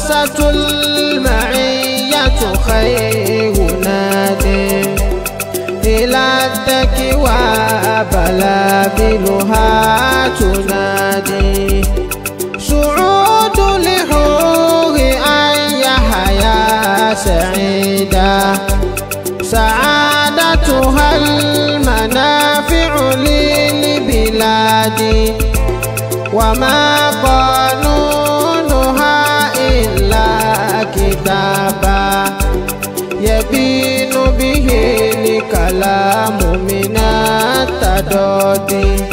مؤسسة المعية خير نادي إلى التكوى بلابلها تنادي سعود لحور أن يحيا سعيدا سعادتها المنافع للبلاد وما قانونها إلا كتابا يبين به الكلام من التضاد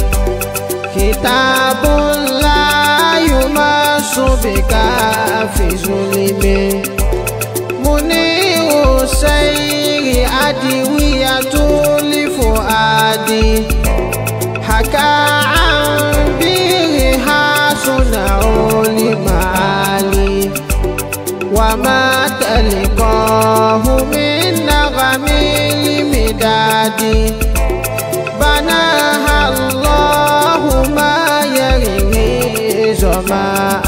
كتاب لا يمس بك في ظلم منير السير أدوية لفؤاد حكى عن بيرها صنع لمعالي وما تلقاه من نغم المداد بناها الله ما يروي زماء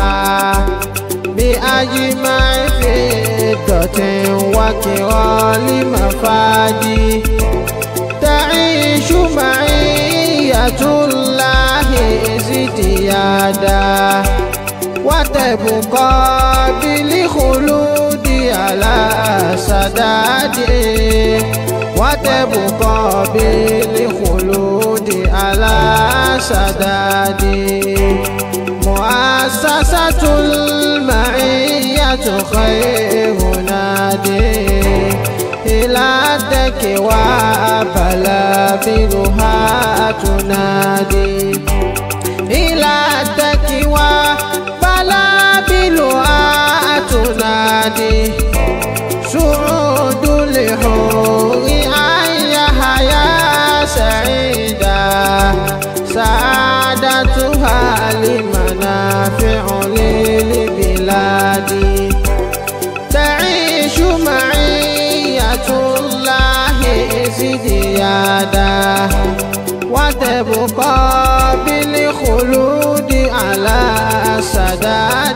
بأجمع فضة وكرام مفادي تعيش معية الله ازديادا وتبقى بالخلود على سداد وتبقى بالخلود على سداد مؤسسة المعية خير نادي إلى التكوى بلابلها تنادي إلى التكوى بلابلها تنادي سعود لحور أن يحيا سعيدا سعادتها لمنافع للبلاد تعيش معية الله ازديادا وتبقى بالخلود على سداد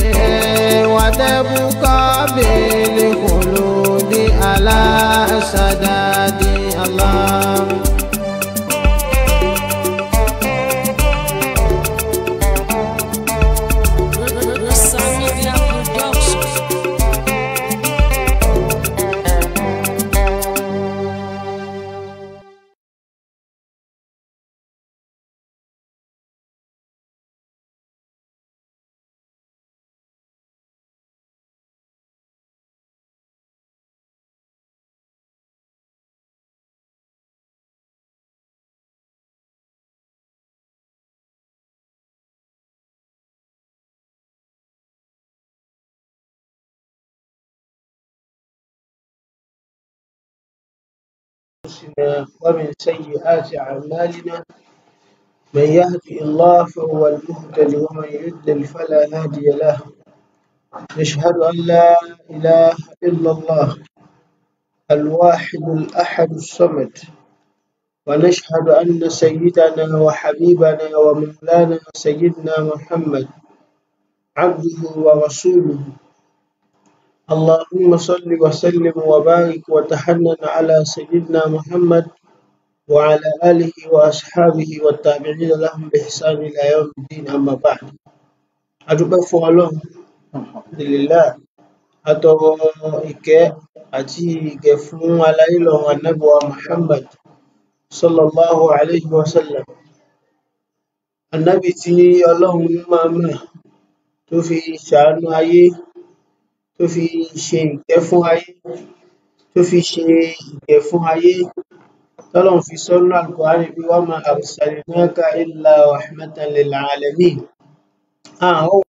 وتبقى بالخلود على سداد الله Media Production. أنفسنا ومن سيئات أعمالنا من يهدي الله فهو المهتدي ومن يضلل فلا هادي له نشهد أن لا إله إلا الله الواحد الأحد الصمد ونشهد أن سيدنا وحبيبنا ومولانا سيدنا محمد عبده ورسوله اللهم صل وسلم وبارك وتحنن على سيدنا محمد وعلى آله وأصحابه والتابعين لهم بإحسان إلى يوم الدين أما بعد adúpẹ́ fún ọlọ́run alhamdulillah atọrọ ìkẹ́ àti ìgẹ̀ fún aláyélọ́run anábíwá muhammad sallallahu alayhi wa sallam anábì tí ọlọ́run máa mọ̀ tó fi ṣàánú ayé tó fi ṣe ìkẹ́ fún ayé tó fi ṣe ìgẹ̀ fún ayé tọ́lọ́run fi sọ́nà alukùránì bí wa ma arsalnaka illa rahmatan lil alamin àwọn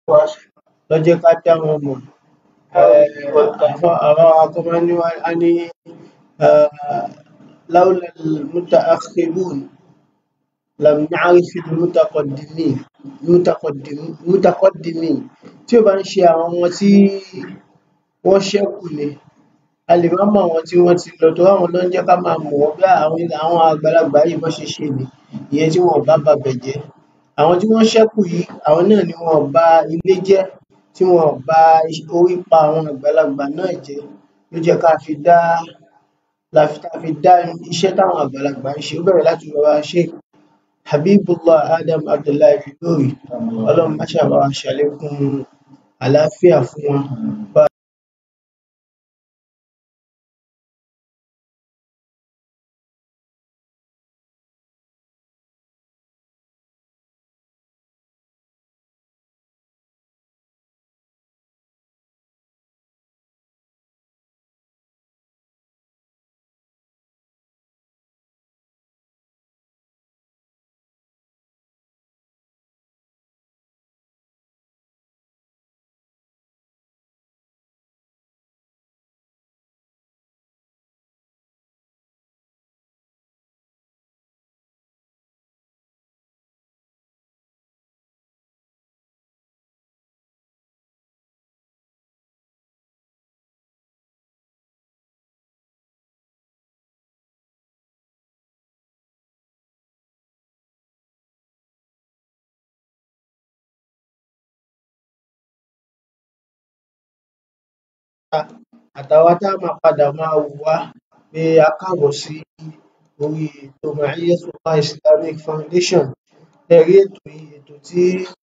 ló jẹ́ ká dá wọn mọ̀ àwọn akọ́mọ́ní a ní láúlà mutaakhirun lam na'rif al-mutaqaddimin mutaqaddimin tí ò bá ń ṣe àwọn tí wọ́n ṣẹ́kù ni a lè má mọ̀ àwọn tí wọ́n ti lọ torí àwọn ló ń jẹ́ ká máa mọ̀ wọ́n bí àwọn àgbàlagbà yìí bọ́n ṣe ṣe nì ìyẹn tí wọn ò bá babẹ̀ jẹ́ àwọn tí wọ́n ṣẹ́kù yìí àwọn náà ni wọn ò ba ilé jẹ́ tí wọn ò ba orípa àwọn àgbàlagbà náà jẹ́ ló jẹ́ ká fi dá la fi dá iṣẹ́ táwọn àgbàlagbà ń ṣe ó bẹ̀rẹ̀ láti baba Sheikh Habibullah Adam Abdullahi Al-Ilory ọlọ́run má ṣáà bá wa ṣàlékún àlàáfíà fún wọn bá àtàwa tá máa padà máa wò wá pé a káàbọ̀ sí orí ètò Ma'iyatullah Islamic Foundation ẹ rí ètò yìí ètò tí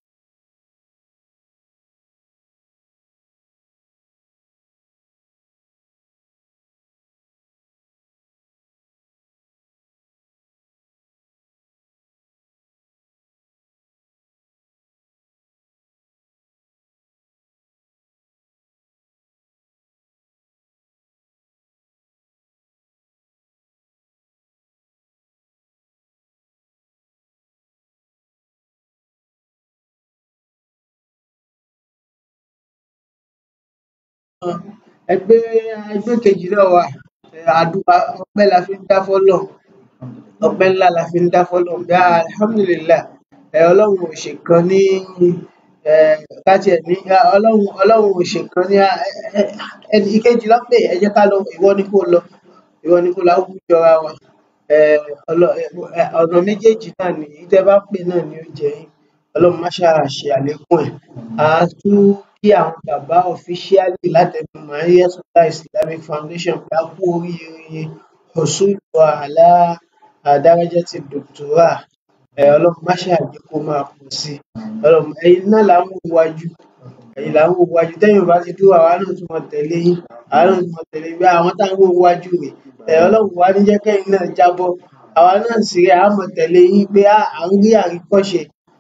ẹgbẹ́ ẹgbẹ́ kejì náà wà àdúrà ọpẹ́ la fi ń dá fọ́lọ́run ọpẹ́ ńlá la fi ń dá fọ́lọ́run pé alhamdulillah um ọlọ́run ò ṣèkan ní um ká tiẹ̀ ní ọlọ́run ọlọ́run ò ṣèkan ní ẹnì ìkejì ló pè ẹ jẹ́ ká lọ ìwọ ni kó lọ ìwọ ni kó lọ á kúkú jọra wọn um ọ̀nà méjèèjì náà ni èyí tẹ́ bá pè náà ni ó jẹ yín ọlọ́run má ṣáà ṣe àlékún ẹ̀ à á tún kí àwọn bàbá officially látẹnu Ma'iyatullah Islamic Foundation pé a kú oríire husulu ala darajati doctorah um ọlọ́run má ṣáà jẹ́ kó máa pọ̀ sí i ọlọ́run ẹ̀yin náà là ń wò wájú ẹ̀yin là ń wò wájú tẹ́yin ò bá ti dúró àwa náà tún máa tẹ̀lé yín àwa náà tún máa tẹ̀lé yín pé àwọn tá ń wò wájú rèé um ọlọ́run wá ní jẹ́ kẹ́yin náà jábọ́ àwa náà sì rèé à á máa tẹ̀lé yín pé à ń rí àríkọ́ṣe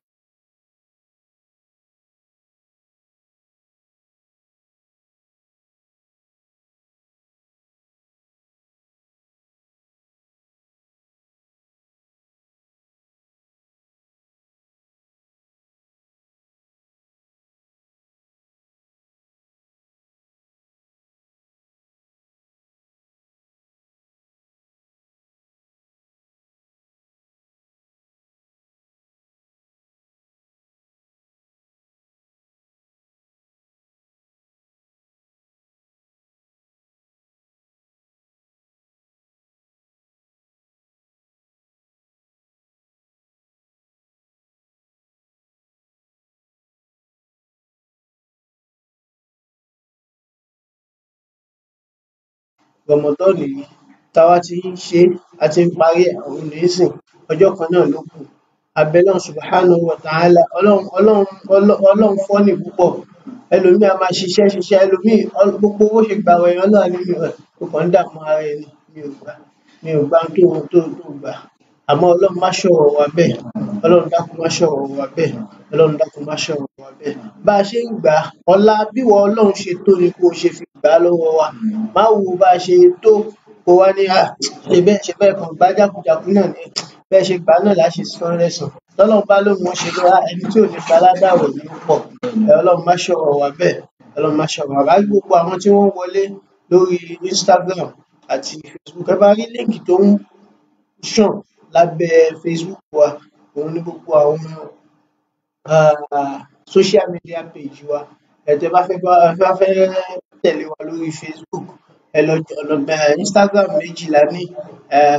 Ramadan yìí tá a bá ti ń ṣe é a ti ń parí ẹ̀ òun nísìn ọjọ́ kan náà ló kù a bẹ Ọlọ́run subhanahu wa ta'ala ọlọ́run ọlọ́run ọlọ́run fọ́nì púpọ̀ ẹlòmíì á máa ṣiṣẹ́ ṣiṣẹ́ ẹlòmíì gbogbo bó ṣe gbààwẹ̀ yẹn Ọlọ́run á ní o kàn ń dààmú ara ẹ ni mi ò gbà mi ò gbà ohun tó tó gbà àmọ́ Ọlọ́run má ṣọ̀rọ̀ wa bẹ́ẹ̀ Ọlọ́run dákun má ṣọ̀rọ̀ wa bẹ́ẹ̀ Ọlọ́run dákun má ṣọ̀rọ̀ wa bẹ́ẹ̀ bá a ṣe ń gbà á ọlá bíwọ Ọlọ́run ṣe tó ni kó o ṣe fi gbà á lọ́wọ́ wa má wo bá a ṣe tó kó wá ní ṣe bẹ́ẹ̀ ṣe bẹ́ẹ̀ kàn gbà á jákujàku náà ni bẹ́ẹ̀ ṣe gbà á náà là á ṣe san án lẹ́san tọ́lọ́run bá lóun ó ṣe bẹ́ẹ̀ ah, ẹni tí ò ní gbaládàwọ̀ ní pọ̀ ẹ ọlọ́run má ṣọ̀rọ̀ wá bẹ́ẹ̀ ọlọ́run má ṣọ̀rọ̀ wá báyìí gbogbo àwọn tí wọ́n wọlé lórí Instagram àti Facebook ẹ bá rí líǹkì tó ń ṣàn lábẹ́ Facebook wa òun ní gbogbo àwọn ah, social media page wa ẹ tẹ́ bá fẹ́ bá ẹ bá fẹ́ tẹ̀lé wa lórí Facebook ẹ lọ ọ̀nà eh, Instagram méjì la ní eh,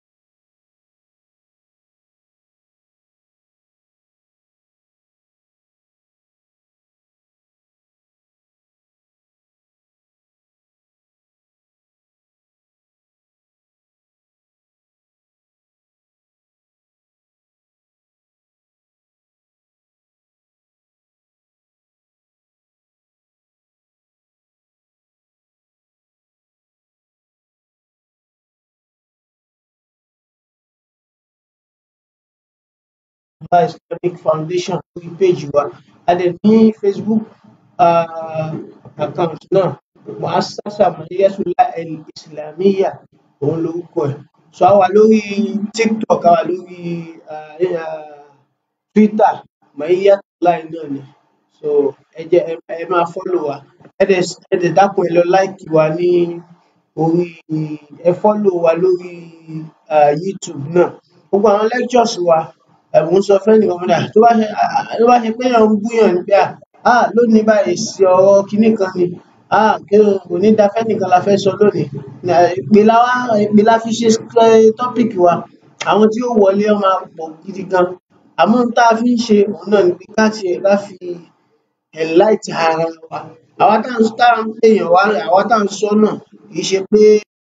Alpha Islamic Foundation lórí péjì wa a dẹ̀ ní Facebook ah, account náà Muassasa Maiyatullah Al-Islamiyya òun lorúkọ ẹ̀ so a wà lórí TikTok a wà lórí ah, ah, Twitter Maiyatullah náà ni so ẹ jẹ́ ẹ ẹ máa follow wa ẹ dẹ̀ ẹ dẹ̀ dákun ẹ lọ like wa ní orí ẹ follow wa lórí ah, YouTube náà gbogbo àwọn lectures wa ẹ̀bùn sọ fẹ́nìkan mọ́dà tó bá ṣe tó bá ṣe pé èèyàn ń búyàn ní pé à lónìí báyìí èsì ọ̀rọ̀ kinní kan ni à kí o kò ní da fẹ́nìkan la fẹ́ sọ lónìí ìpè la wá ìpè la fi ṣe topic wa àwọn tí ó wọlé ó máa pọ̀ gidi gan àmọ́ ohun tá a fi ń ṣe òun náà ni pé ká tiẹ̀ ká fi enlighten ara wa àwa tá à ń tá à ń pèèyàn wá àwa tá à ń sọ náà kì í ṣe pé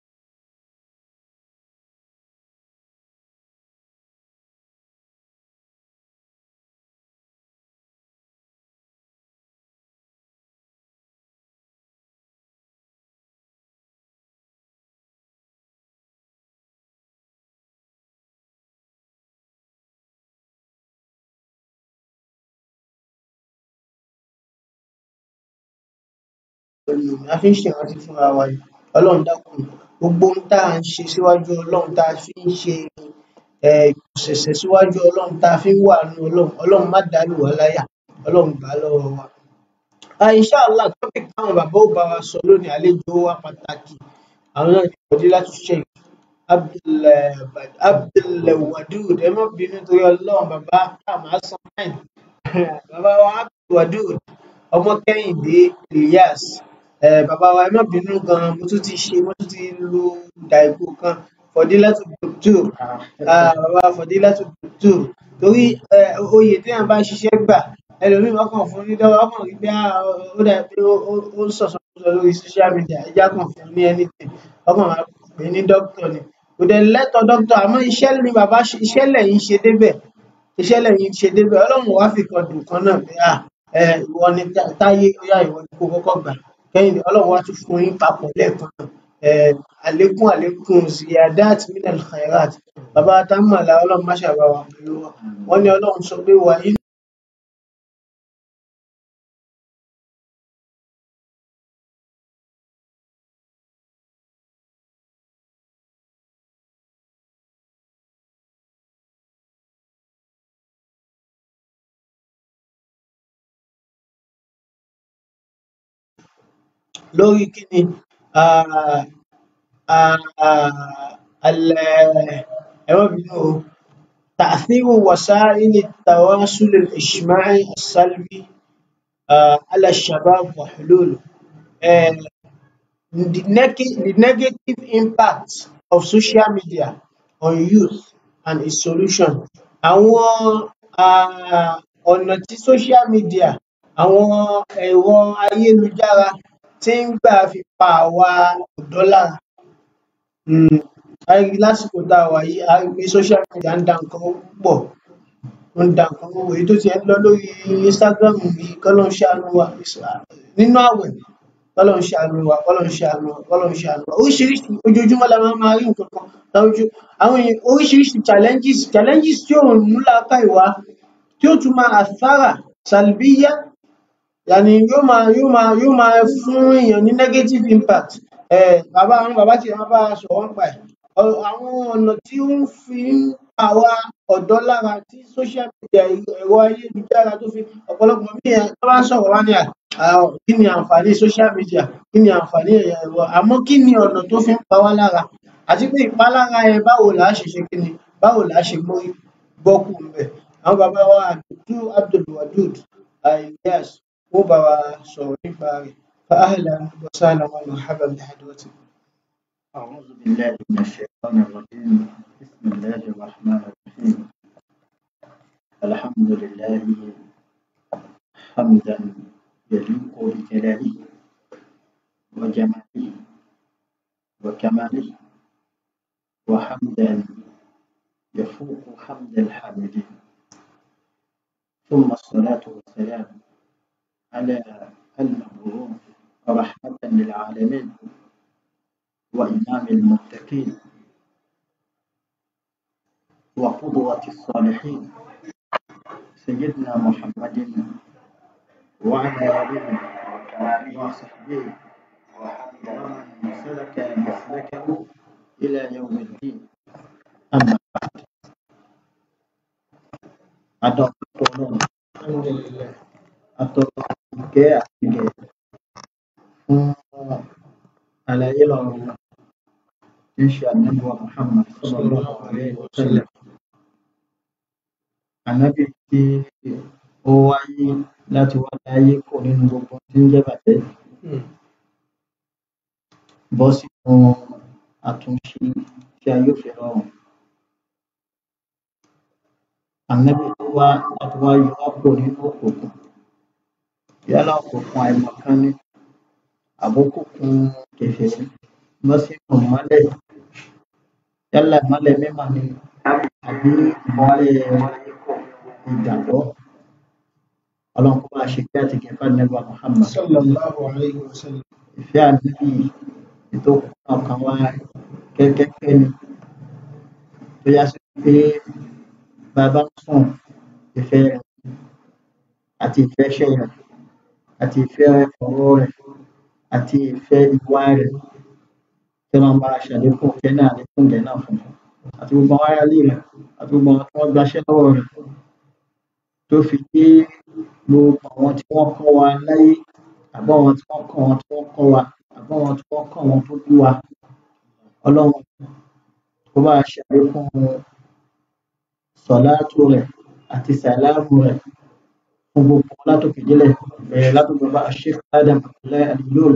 la fi ń ṣèrántí fúnra wa ni ọlọ́run dákun gbogbo ohun tá à ń ṣe síwájú ọlọ́run tá a fi ń ṣe um ìpọ̀sẹ̀sẹ̀ síwájú ọlọ́run tá a fi ń wàánú ọlọ́run ọlọ́run má dàálù wá láyà ọlọ́run gbà á lọ́wọ́ wa. um inshallah topic táwọn bàbá ó bá wa sọ lónìí àlejò wa pàtàkì àwọn náà ni Fadilatu Sheikh Abdul Abdulwadud ẹ má bínú torí ọlọ́run bàbá táàmù hasan fine bàbá wa Abdulwadud ọmọ Kẹ́hìndé Ilyas um bàbá wa ẹ má bínú gan mo tún ti ṣe mo tún ti lu dàìkù kan Fadilatu Doctor um bàbá Fadilatu Doctor torí um oyè téèyàn bá ṣiṣẹ́ gbà ẹlòmíì wọ́n kàn fún un ní dọ́wọ́ wọ́n kàn rí pé ó dà pé ó ń sọ̀sọkúsọ lórí social media ẹ jẹ́ á kàn fún un ní anything wọ́n kàn máa pè é ní doctor ni kò dẹ̀ lẹ́tọ̀ọ́ doctor àmọ́ iṣẹ́ ni bàbá ṣe iṣẹ́ lẹ́yìn ṣe débẹ̀ iṣẹ́ lẹ́yìn ṣe débẹ̀ ọlọ́run ò wá fi kan dùn kan náà pé um ìwọ ni Táyé ó yá ìwọ ni kó o kọ́kọ́ gbà Kẹ́hìndé ọlọ́run wá tún fún yín papọ̀ lẹ́ẹ̀kan náà um àlékún àlékún ziyadat minal khairat bàbá Támọ̀lá ọlọ́run má ṣe bá wa pẹ̀lú wọn wọ́n ní ọlọ́run sọ pé wà í lórí kíni um ẹ má bínú o تأثير وسائل التواصل الاجتماعي السلبي um على الشباب وحلوله um the neg the negative impact of social media on youth and its solution àwọn um ọ̀nà tí social media àwọn ẹ̀rọ ayélujára tí ń gbà fi pa àwa ọ̀dọ́ lára um a rí lásìkò tá a wà yìí a rí pé social media ń da nǹkan rú púpọ̀ ó ń da nǹkan rú èyí tó tiẹ̀ ń lọ lórí Instagram yìí kọ́lọ́run ṣàánú wa nínú àwẹ̀ kọ́lọ́run ṣàánú wa kọ́lọ́run ṣàánú wa kọ́lọ́run ṣàánú wa oríṣiríṣi ojoojúmọ́ la máa máa rí nǹkan kan láwùjọ àwọn èèyàn oríṣiríṣi challenges challenges tí ò mú làákàyè wá tí ó tún máa àfárà salbiya yàní yóò máa yóò máa yóò máa fún èèyàn ní negative impact um bàbá àwọn bàbá tiẹ̀ máa bá wa sọ̀rọ̀ nípa ẹ̀ àwọn ọ̀nà tí ó ń fi ń pa àwa ọ̀dọ́ lára tí social ẹ̀rọ ayélujára tó fi ọ̀pọ̀lọpọ̀ míì tó bá ń sọ̀rọ̀ wá ní à àwọn kí ni àǹfààní social media kí ni àǹfààní ẹ̀rọ àmọ́ kí ni ọ̀nà tó fi ń pa wá lára àti pé ìpalára yẹn báwo là á ṣe ṣe kí ni báwo là á ṣe mórí bọ́kù ńbẹ̀ àwọn bàbá wa àdùtú Abdulwadud Ilyas wọ́n bá wa sọ̀rọ̀ nípa rẹ̀ فأهلا وسهلا ومرحبا بحضرتكم أعوذ بالله من الشيطان الرجيم بسم الله الرحمن الرحيم الحمد لله حمدا يليق بجلاله وجماله وكماله وحمدا يفوق حمد الحامدين ثم الصلاة والسلام على المبعوث رحمة للعالمين وإمام المتقين وقدوة الصالحين سيدنا محمد وعلى آله وصحبه ومن سلك مسلكه إلى يوم الدين أما بعد أدعو الحمد لله atọrọ ìkẹ́ àti ìgẹ̀ fún àlàyé lọ́rọ̀ wa tí ń ṣe ànábì wa Muhammad sallallahu alaihi wa sallam ànábì tí ó wáyé láti wá láyé kò nínú gbogbo tí ń jẹ́ bàjẹ́ bọ́ sínú àtúnṣe tí a yóò fi rọrùn ànábì tó wá láti wá yọ wá kò nínú òkùnkùn yálà òkùnkùn àìmọ̀kan ni àbókùnkùn kèfèrí lọ sínú ìmọ́lẹ̀ yálà ìmọ́lẹ̀ mímọ́ ni àbí ìmọ́lẹ̀ ìgbàgbọ́ ọlọ́run kó bá ṣe kí àti kẹfà nẹ́bà Muhammad sallallahu alayhi wa sallam ìfẹ́ ànábì ètò ọkàn wa kẹ́kẹ́kẹ́ ni tó yá sí pé bàbá ń sùn ìfẹ́ rẹ̀ àti ìfẹ́ ṣẹ́ rẹ̀ àti ìfẹ́ ọ̀rọ̀ rẹ̀ àti ìfẹ́ ìwà rẹ̀ tí wọ́n bá ṣàlékún ìfẹ́ náà lékún ìgẹ̀ náà fún un àti gbogbo àwọn ará ilé rẹ̀ àti gbogbo àwọn tí wọ́n gbaṣẹ́ lọ́wọ́ rẹ̀ tó fi dé gbogbo àwọn tí wọ́n kọ́ wa láyé àbọ̀ àwọn tí wọ́n kọ́ wọn tí wọ́n kọ́ wa àbọ̀ àwọn tí wọ́n kọ́ wọn tó bí wa ọlọ́run kó bá ṣàlékún sọ̀láàtù rẹ̀ àti sàlámù rẹ̀ fún gbogbo wọn látòkè délẹ̀ bẹ̀rẹ̀ látòkè bá Sheikh Adam Abdullahi Al-Ilory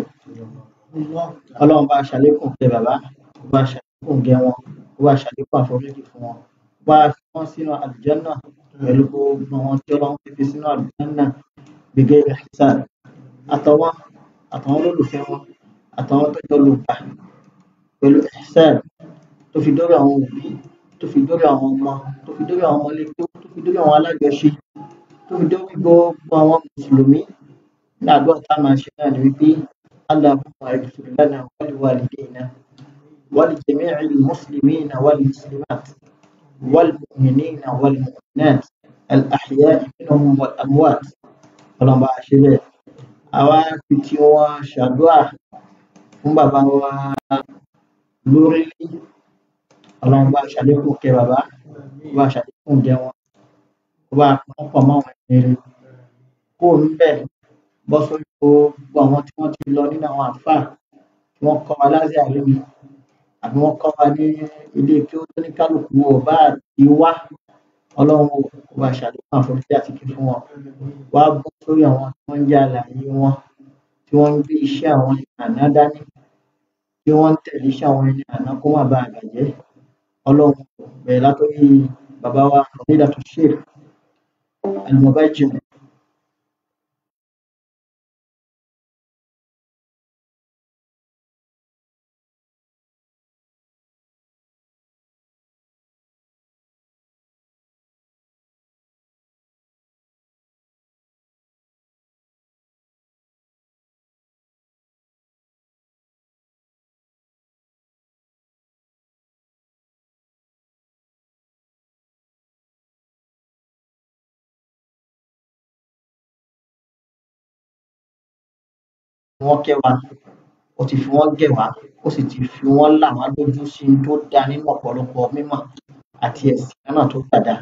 ọlọ́run bá ṣàlékún kẹ bàbá kó bá ṣàlékún gẹ wọn kó bá ṣàlékún àforíjì fún wọn kó bá fi wọn sínú àlùjánnà pẹ̀lú gbogbo àwọn tí ọlọ́run ti fi sínú àlùjánnà bighairi hisab àtàwọn àtàwọn olólùfẹ́ wọn àtàwọn tó jọ lùgbà pẹ̀lú ihsan tó fi dórí àwọn òbí tó fi dórí àwọn ọmọ tó fi dórí àwọn ọmọlẹ́gbẹ́ tó fi dórí àwọn alájọṣe tó fi dórí gbogbo àwọn mùsùlùmí ní àdúrà tá a máa ṣe náà ni wípé Allahumma ighfir lana wa li walidayna wa li jami'il muslimina wal muslimat wal mu'minina wal mu'minat al ahya'i minhum wal amwat ọlọ́run bá a ṣe bẹ́ẹ̀ àwa fi tí wọ́n ṣàdúrà fún bàbá wa lórílẹ̀ ọlọ́run bá a ṣàlékún kẹ́ bàbá bá a ṣàlékún jẹ wọn kó bá a pọ́n pọ̀ mọ́ àwọn ẹni rere kó o níbẹ̀ bọ́ sórí gbogbo àwọn tí wọ́n ti lọ nínú àwọn àfáà tí wọ́n kọ́ wa láti àrími àbí wọ́n kọ́ wa ní ilé kí ó tó ní kálukú ọba àti wá ọlọ́run kó bá a ṣàlékún àforíjì àti kí fún wọn wá bọ́ sórí àwọn tí wọ́n ń jẹ́ àlàyé wọn tí wọ́n ń gbé iṣẹ́ àwọn ẹni àná dání tí wọ́n ń tẹ̀lé iṣẹ́ àwọn ẹni àná kó má bàa bàjẹ́ ọlọ́run bẹ̀rẹ̀ látòrí bàbá wa Fadilatu Sheikh Al-Mubajjir wọ́n kẹ́ wa ó ti fi wọ́n gẹ̀ wá ó sì ti fi wọ́n là wá lójú sí i tó dáa nínú ọ̀pọ̀lọpọ̀ mímọ̀ àti ẹ̀sìn náà tó gbàdá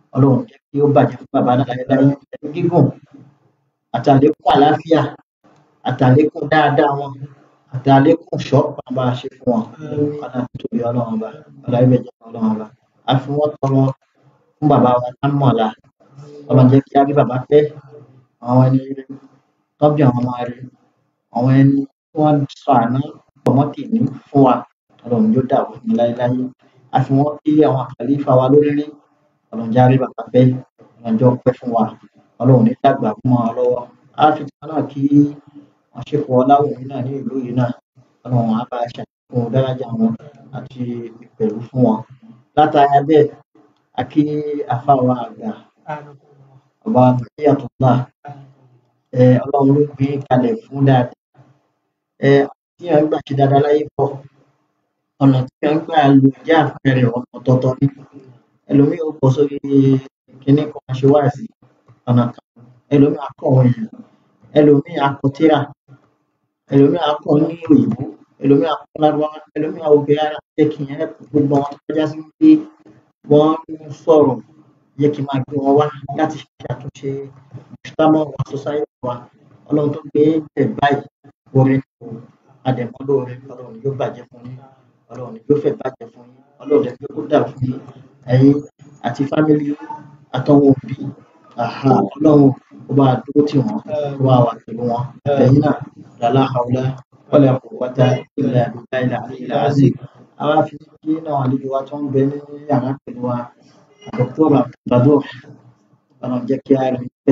ọlọ́run jẹ́ kí ó bàjẹ́ fún bàbá náà láyé láyé ẹ̀mí gígùn àtàlékún àlàáfíà àtàlékún dáadáa wọn àtàlékún ṣọ́ bàbá ṣe fún wọn ọ̀nà tóbi ọlọ́run ọba ọlọ́run ibẹ̀ jẹ́ ọlọ́run ọba a fi wọ́n tọrọ fún bàbá wa lámọ̀ọ́lá ọlọ́run jẹ́ kí á rí bàbá pẹ́ àwọn ẹni rere tọ́bí àwọn ọmọ rere àwọn ẹni tí wọ́n sọ àná pọ̀mọ́tì ní fún wa ọlọ́run yóò dàbò ní láéláé a fi wọ́n kí àwọn àkàlífà wa lórí rí ọlọ́run járe bàbá pẹ́ ọlọ́run jọ pẹ́ fún wa ọlọ́run ní dàgbà fún wa lọ́wọ́ a fi tí wọn náà kí wọn ṣe fọ ọláwùmí náà ní ìlú yìí náà ọlọ́run á bá a ṣàlékún dárájà wọn àti ìpẹ̀lú fún wọn látara bẹ́ẹ̀ a kí àfáwọn àgbà ọba àtúntà ẹ ọlọ́run ló gbé kalẹ̀ fún dáadáa ẹ tí wọn gbà ṣe dáadáa láyé pọ̀ ọ̀nà tí wọn gbà lò jẹ́ àpẹẹrẹ ọ̀tọ̀ọ̀tọ̀ ni ẹlòmíì ó bọ̀ sórí kinní kan ṣe wá sí ọ̀nà kan ẹlòmíì akọ àwọn èèyàn ẹlòmíì akọ tíra ẹlòmíì akọ ní òyìnbó ẹlòmíì akọ lárúbáwá ẹlòmíì àwògbé ara jẹ́ kí yẹn gbogbo àwọn tó kọjá sí pé wọ́n ń sọ̀rọ̀ yẹ kí n máa gbé wọn wá láti ṣe àtúnṣe ìṣútámọ̀ wa society wa ọlọ́run tó gbé bẹ̀ báyìí orin kò àdẹ̀mọ́ lóore ọlọ́run yóò bàjẹ́ fún yín ọlọ́run yóò fẹ́ bàjẹ́ fún yín ọlọ́run dẹ̀ pé kó dà fún yín ẹ̀yin àti fámìlì àtọwọn òbí àhà ọlọ́run ó bá dúró tì wọ́n ó bá wà pẹ̀lú wọn ẹ̀yin náà lálá haúlá wala quwwata illa billahi al-aliyyil azim àwa fi kí náà àlejò wa tó ń bẹ ní yàrá pẹ̀lú wa dr abdulbador ọlọ́run jẹ́ kí a rí pẹ́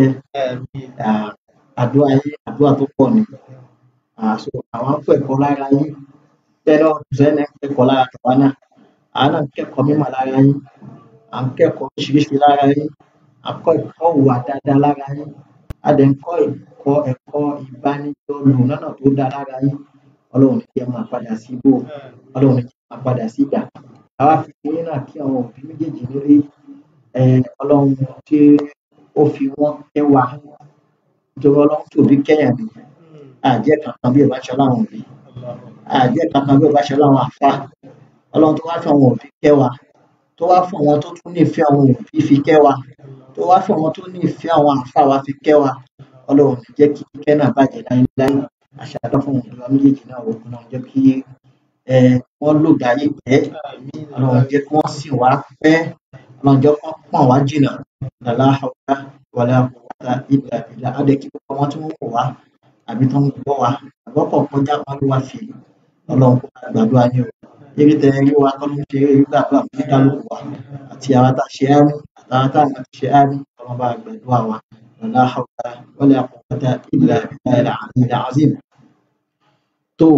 àdúrà yín àdúrà tó pọ̀ ni àṣọ àwọn ń kẹ́kọ̀ọ́ lára yín bẹ́ẹ̀ náà sẹ́ni ń kẹ́kọ̀ọ́ lára tàwa náà àwọn náà ń kẹ́kọ̀ọ́ mímọ̀ lára yín à ń kẹ́kọ̀ọ́ oríṣiríṣi lára yín à ń kọ́ ẹ̀kọ́ ìwà dáadáa lára yín a dẹ̀ ń kọ́ ẹ̀kọ́ ẹ̀kọ́ ìbánidọ́ lò lọ́nà tó dáa lára yín ọlọ́run ní kí ẹ máa padà sí ibò ọlọ́run ní kí ẹ máa padà sí ìgbà àwa fi yín náà kí àwọn òbí méjèèjì nílé ẹ ọlọ́run tí ó fi wọ́n kẹ́ wa nítorí ọlọ́run tí òbí kẹ́yàn ni àjẹ́ kankan bí ìbáṣọ láwọn òbí àjẹ́ kankan bí ìbáṣọ láwọn àfa ọlọ́run tó wá fi àwọn òbí kẹ́ wa tó wá fún àwọn tó tún nífẹ̀ẹ́ àwọn òbí fi kẹ́ wa tó wá fún àwọn tó nífẹ̀ẹ́ àwọn àfa wa fi kẹ́ wa ọlọ́run ní jẹ́ kí kíkẹ́ náà bàjẹ́ láéláé àṣàdọ́ fún òbí wa méjèèjì náà wò ọlọ́run jẹ́ kí ẹ wọ́n lògbà ayé pẹ́ ọlọ́run jẹ́ kí wọ́n sì wá pẹ́ ọlọ́run jẹ́ kí wọ́n pọ̀n wá jìnnà lálá haúlá wàlá quwwata illa billah á dẹ̀ kí gbogbo wọn tí wọ́n wò wá àbí tó ń gbọ́ wa àgbọ́pọ̀ kọjá wọn ló wá fi ọlọ́run kó máa gbàdúrà ní o eré tẹ rí wa kọ́ ló ń ṣe eré gbàdúrà fún kálukú wa àti àwọn tá a ṣe á ní àtàwọn tá a ti ṣe á ní ọlọ́run bá gbàdúrà wa lálá haúlá wàlá quwwata illa billahi al-aliyyil azim tó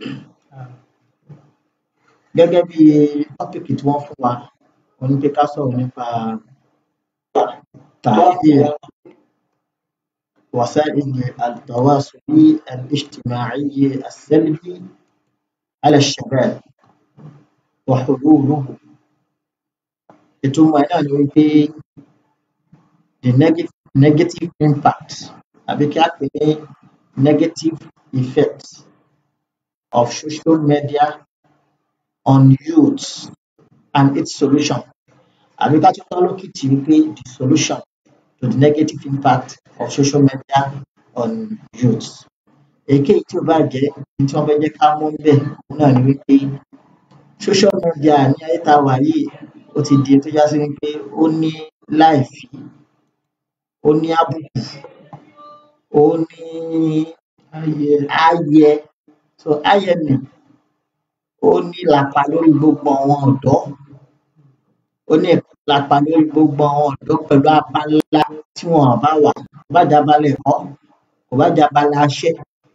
gẹ́gẹ́ bí tọ́pìkì tí wọ́n fún wa wọ́n ní pé ká sọ̀rọ̀ nípa تأثير وسائل التواصل الاجتماعي السلبي على الشباب وحلوله ìtumọ̀ náà ni wípé the negative, negative impact àbí kí á pè ní negative effect of social media on youth and its solution àbí ká tún tán lókìtì wípé the solution to the negative impact of social media on youth. èyíkéyìí tí ó bá jẹ́ ní tí wọ́n fẹ́ jẹ́ ká mú bẹ́ẹ̀ òun náà ni wípé social media ní ayé tá a wà yìí ó ti di tó já sí wípé ó ní láìfí ó ní àbùkù ó ní àyẹ so àyẹ nì ó ní ìlàpá lórí gbogbo àwọn ọ̀dọ́ ó ní ìlàpá lórí gbogbo àwọn ọ̀dọ́ pẹ̀lú abala tí wọn bá wà kò bá jẹ́ abala ẹ̀kọ́ kò bá jẹ́ abala iṣẹ́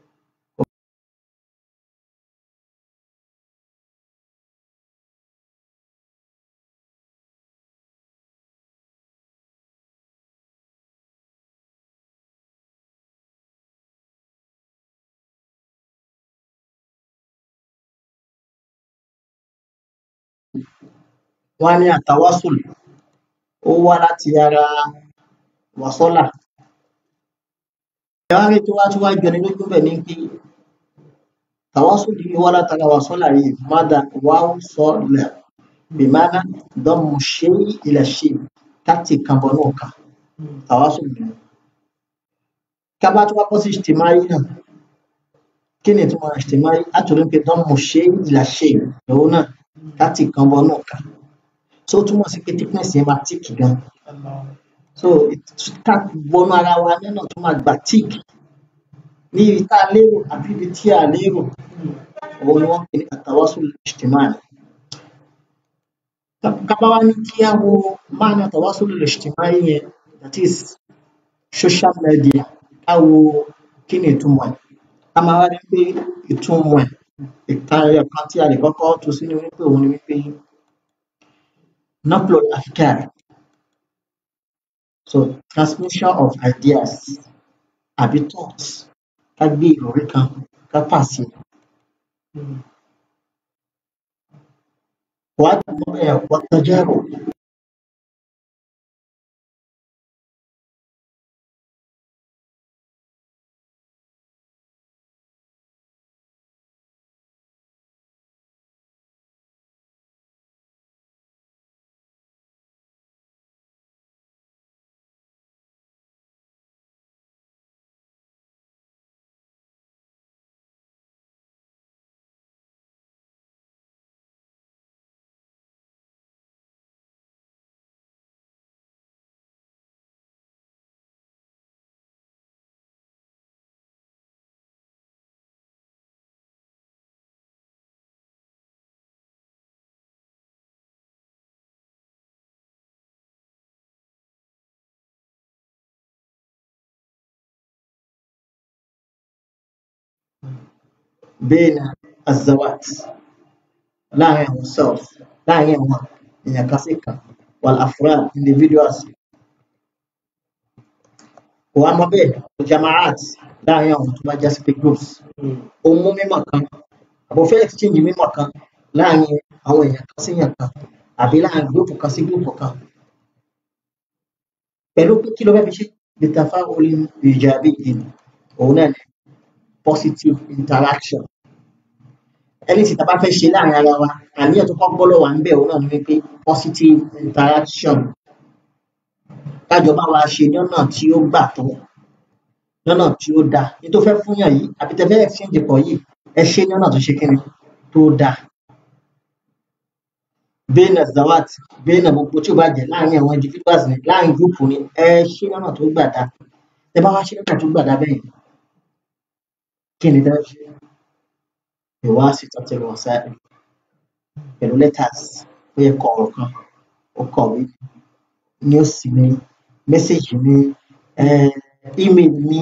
wọ́n á ní àtàwásùl ó wá láti ara wàsọ́là ẹ wá rí tó wá tó wá jọni lójú bẹ̀ ní pé tàwásùl yìí wá látara wàsọ́là yìí mádà wáwú sọ́lẹ̀ bìmánà dọ́mù ṣe ilẹ̀ ṣe ká tì kan bọ náà kà tàwásùl nìyẹn ká bá tó wá bọ́ sí ìṣtìmáyì náà kí ni ìtumọ̀ ìṣtìmáyì àtúndì pé dánmọ̀ ṣe ìlà ṣe ìlú náà ká tì kan bọ náà kà so ó túmọ̀ sí pé thickness yẹn máa tíìkì gan so ká wọnú ara wa nínú tó máa gbà tíìkì ní ibi tá a lérò àbí ibi tí a lérò òun ni wọ́n pè ní àtàwásùl ìṣtìmáyì kaba wa ní kí á wo máàna tàwásùlù ìṣtìmáyì yẹn that is social media ká wo kí ni ìtumọ̀ ẹ̀ a máa wá rí pé ìtumọ̀ ẹ̀ ìtayọ̀ kan tí a lè kọ́kọ́ tú sínú wípé òun ni wípé upload afkar so transmission of ideas àbí thoughts ká gbé ìròrí kan ká pàṣẹ والتجارب بين الذوات láàrin àwọn selves láàrin àwọn èèyàn kan sí kan والأفراد individuals wà á mọ bẹ́ẹ̀ jamaat láàrin àwọn tó bá já sí pé groups ó mú mímọ̀ kan àbò fẹ́ exchange mímọ̀ kan láàrin àwọn èèyàn kan sí èèyàn kan àbí láàrin gúrùpù kan sí gúrùpù kan pẹ̀lú pé kí ló fẹ́ fi ṣe bitafa'ul ijabiyyin òun náà ni positive interaction ẹni tí tàbá fẹ́ ṣe láàrin ara wa àníyàn tó kọ́ gbọ́lọ̀ wà ń bẹ̀ òun náà ni wípé positive interaction kájọ bá wa ṣe lọ́nà tí ó gbà tó lọ́nà tí ó dáa ní tó fẹ́ fúnyàn yìí àbí tẹ fẹ́ exchange pọ̀ yìí ẹ ṣe lọ́nà tó ṣe kíni tó dáa bẹ́ẹ̀nà zawat bẹ́ẹ̀nà gbogbo tí ó bá jẹ́ láàrin àwọn individuals ni láàrin group ni ẹ ṣe lọ́nà tó gbà dáa tẹ bá wá ṣe lọ́nà tó gbà dáa bẹ́ẹ̀ kí ni tẹ́ ṣe ìwá sí tọ́tẹ̀lẹ̀ wọ̀n sáré pẹ̀lú letters ó yẹ kọ ọ̀rọ̀ kan ó kọ̀wé news ni message ni email ni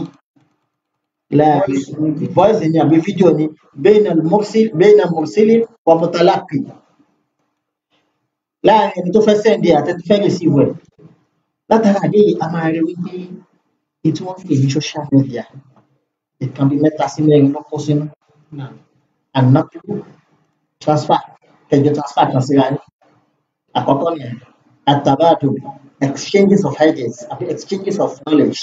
láàrin voice ni àbí fídíò ni bẹ́ẹ̀nà bẹ́ẹ̀nà mọ̀sílì wà mọ̀tàlápì láàrin ẹni tó fẹ́ send ẹ̀ àti ẹni tó fẹ́ receive ẹ̀ látara àdé a máa rí wípé ètò wọn pè ní social media ìkan bíi mẹ́ta sí mẹ́rin ló kó sínú ànápù transfer kẹjọ transfer kan síra ní àkọ́kọ́ ni àtàbàdù exchanges of ideas àbí exchanges of knowledge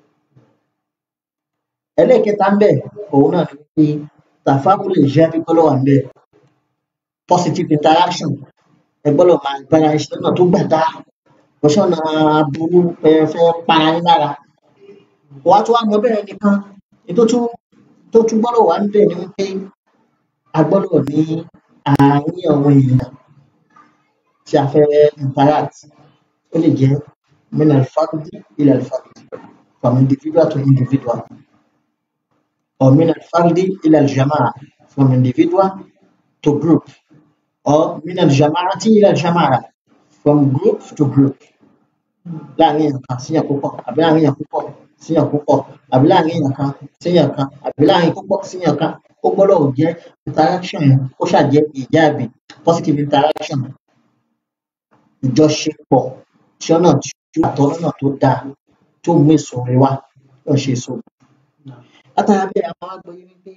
ẹlẹ́ẹ̀kẹta ń bẹ̀ òun náà ni pé tàfáwùlù ìṣẹ́ pípọ́lọ́ wà ń bẹ̀ positive interaction ẹgbọ́dọ̀ máa gbára iṣẹ́ náà tó gbà dá ọ̀ṣọ́nà aburú fẹ́ para yín lára wà á tún wá mọ bẹ́ẹ̀ nìkan ètò tó tún gbọ́dọ̀ wà ń bẹ̀ ni wípé a gbọ́dọ̀ ní àárín àwọn èèyàn tí a fẹ́ interact ó lè jẹ́ min al-fardi ila al-fardi from individual to individual or min al-fardi ila al-jama'a from individual to group or min al-jama'ati ila al-jama'a from group to group láàrin èèyàn kan síyàn púpọ̀ àbí láàrin èèyàn púpọ̀ síyàn púpọ̀ àbí láàrin èèyàn kan síyàn kan àbí láàrin púpọ̀ síyàn kan ó gbọ́dọ̀ jẹ́ interaction yẹn ó ṣàjẹ́ ìjáàbí positive interaction ìjọṣepọ̀ tí ọ̀nà tí ó àtọ̀ lọ́nà tó dáa tó mú èso rẹ wá lọ́ ṣe èso. látara bẹ́ẹ̀ a máa gbọ́ wípé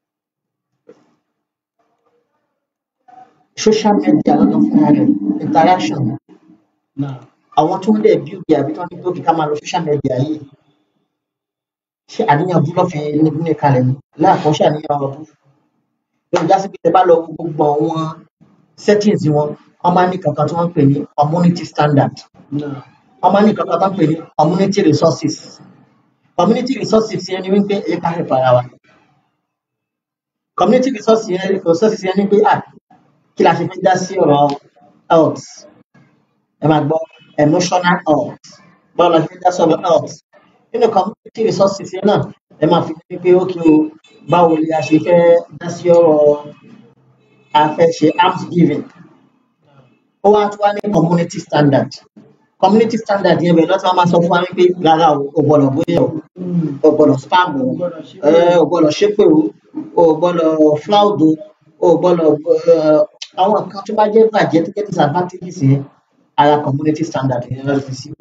social media lọ́dọ̀ fúnra rẹ̀ interaction àwọn tó ń dẹ̀ build àbí tó ń ní gbòógì ká máa lo social media yìí ṣé àníyàn bú lọ́fẹ̀ ní kalẹ̀ ni láàkọ́ ṣe àníyàn ọ̀rọ̀ bú lórí jásí pé tẹ bá lọ wo gbogbo àwọn settings wọn wọ́n máa ń ní kankan tí wọ́n ń pè ní community standard wọ́n máa ní nǹkan kan tó ń pè ní community resources community resources yẹn ni wípé èyí ká help ara wa community resources yẹn resources yẹn ni pé ah kí la ṣe fẹ́ dá sí ọ̀rọ̀ health ẹ máa gbọ́ emotional health báwo la ṣe fẹ́ dá sí ọ̀rọ̀ health nínú community resources yẹn náà ẹ máa fi ní pé ókè o báwo ni a ṣe fẹ́ dá sí ọ̀rọ̀ a fẹ́ ṣe arms giving ó wá tún wá ní community standard community standard yẹn bẹ̀rẹ̀ lọ́tí wọ́n máa sọ fún wa wípé rárá o ò gbọ́dọ̀ bóyá o ò gbọ́dọ̀ spam o ẹ ò gbọ́dọ̀ ṣépè o ò gbọ́dọ̀ floud o ò gbọ́dọ̀ eh, àwọn nǹkan tó bá jẹ́ bàjẹ́ tó jẹ́ disadvantages yẹn ara community standard yẹn lọ́ọ́ fi sí.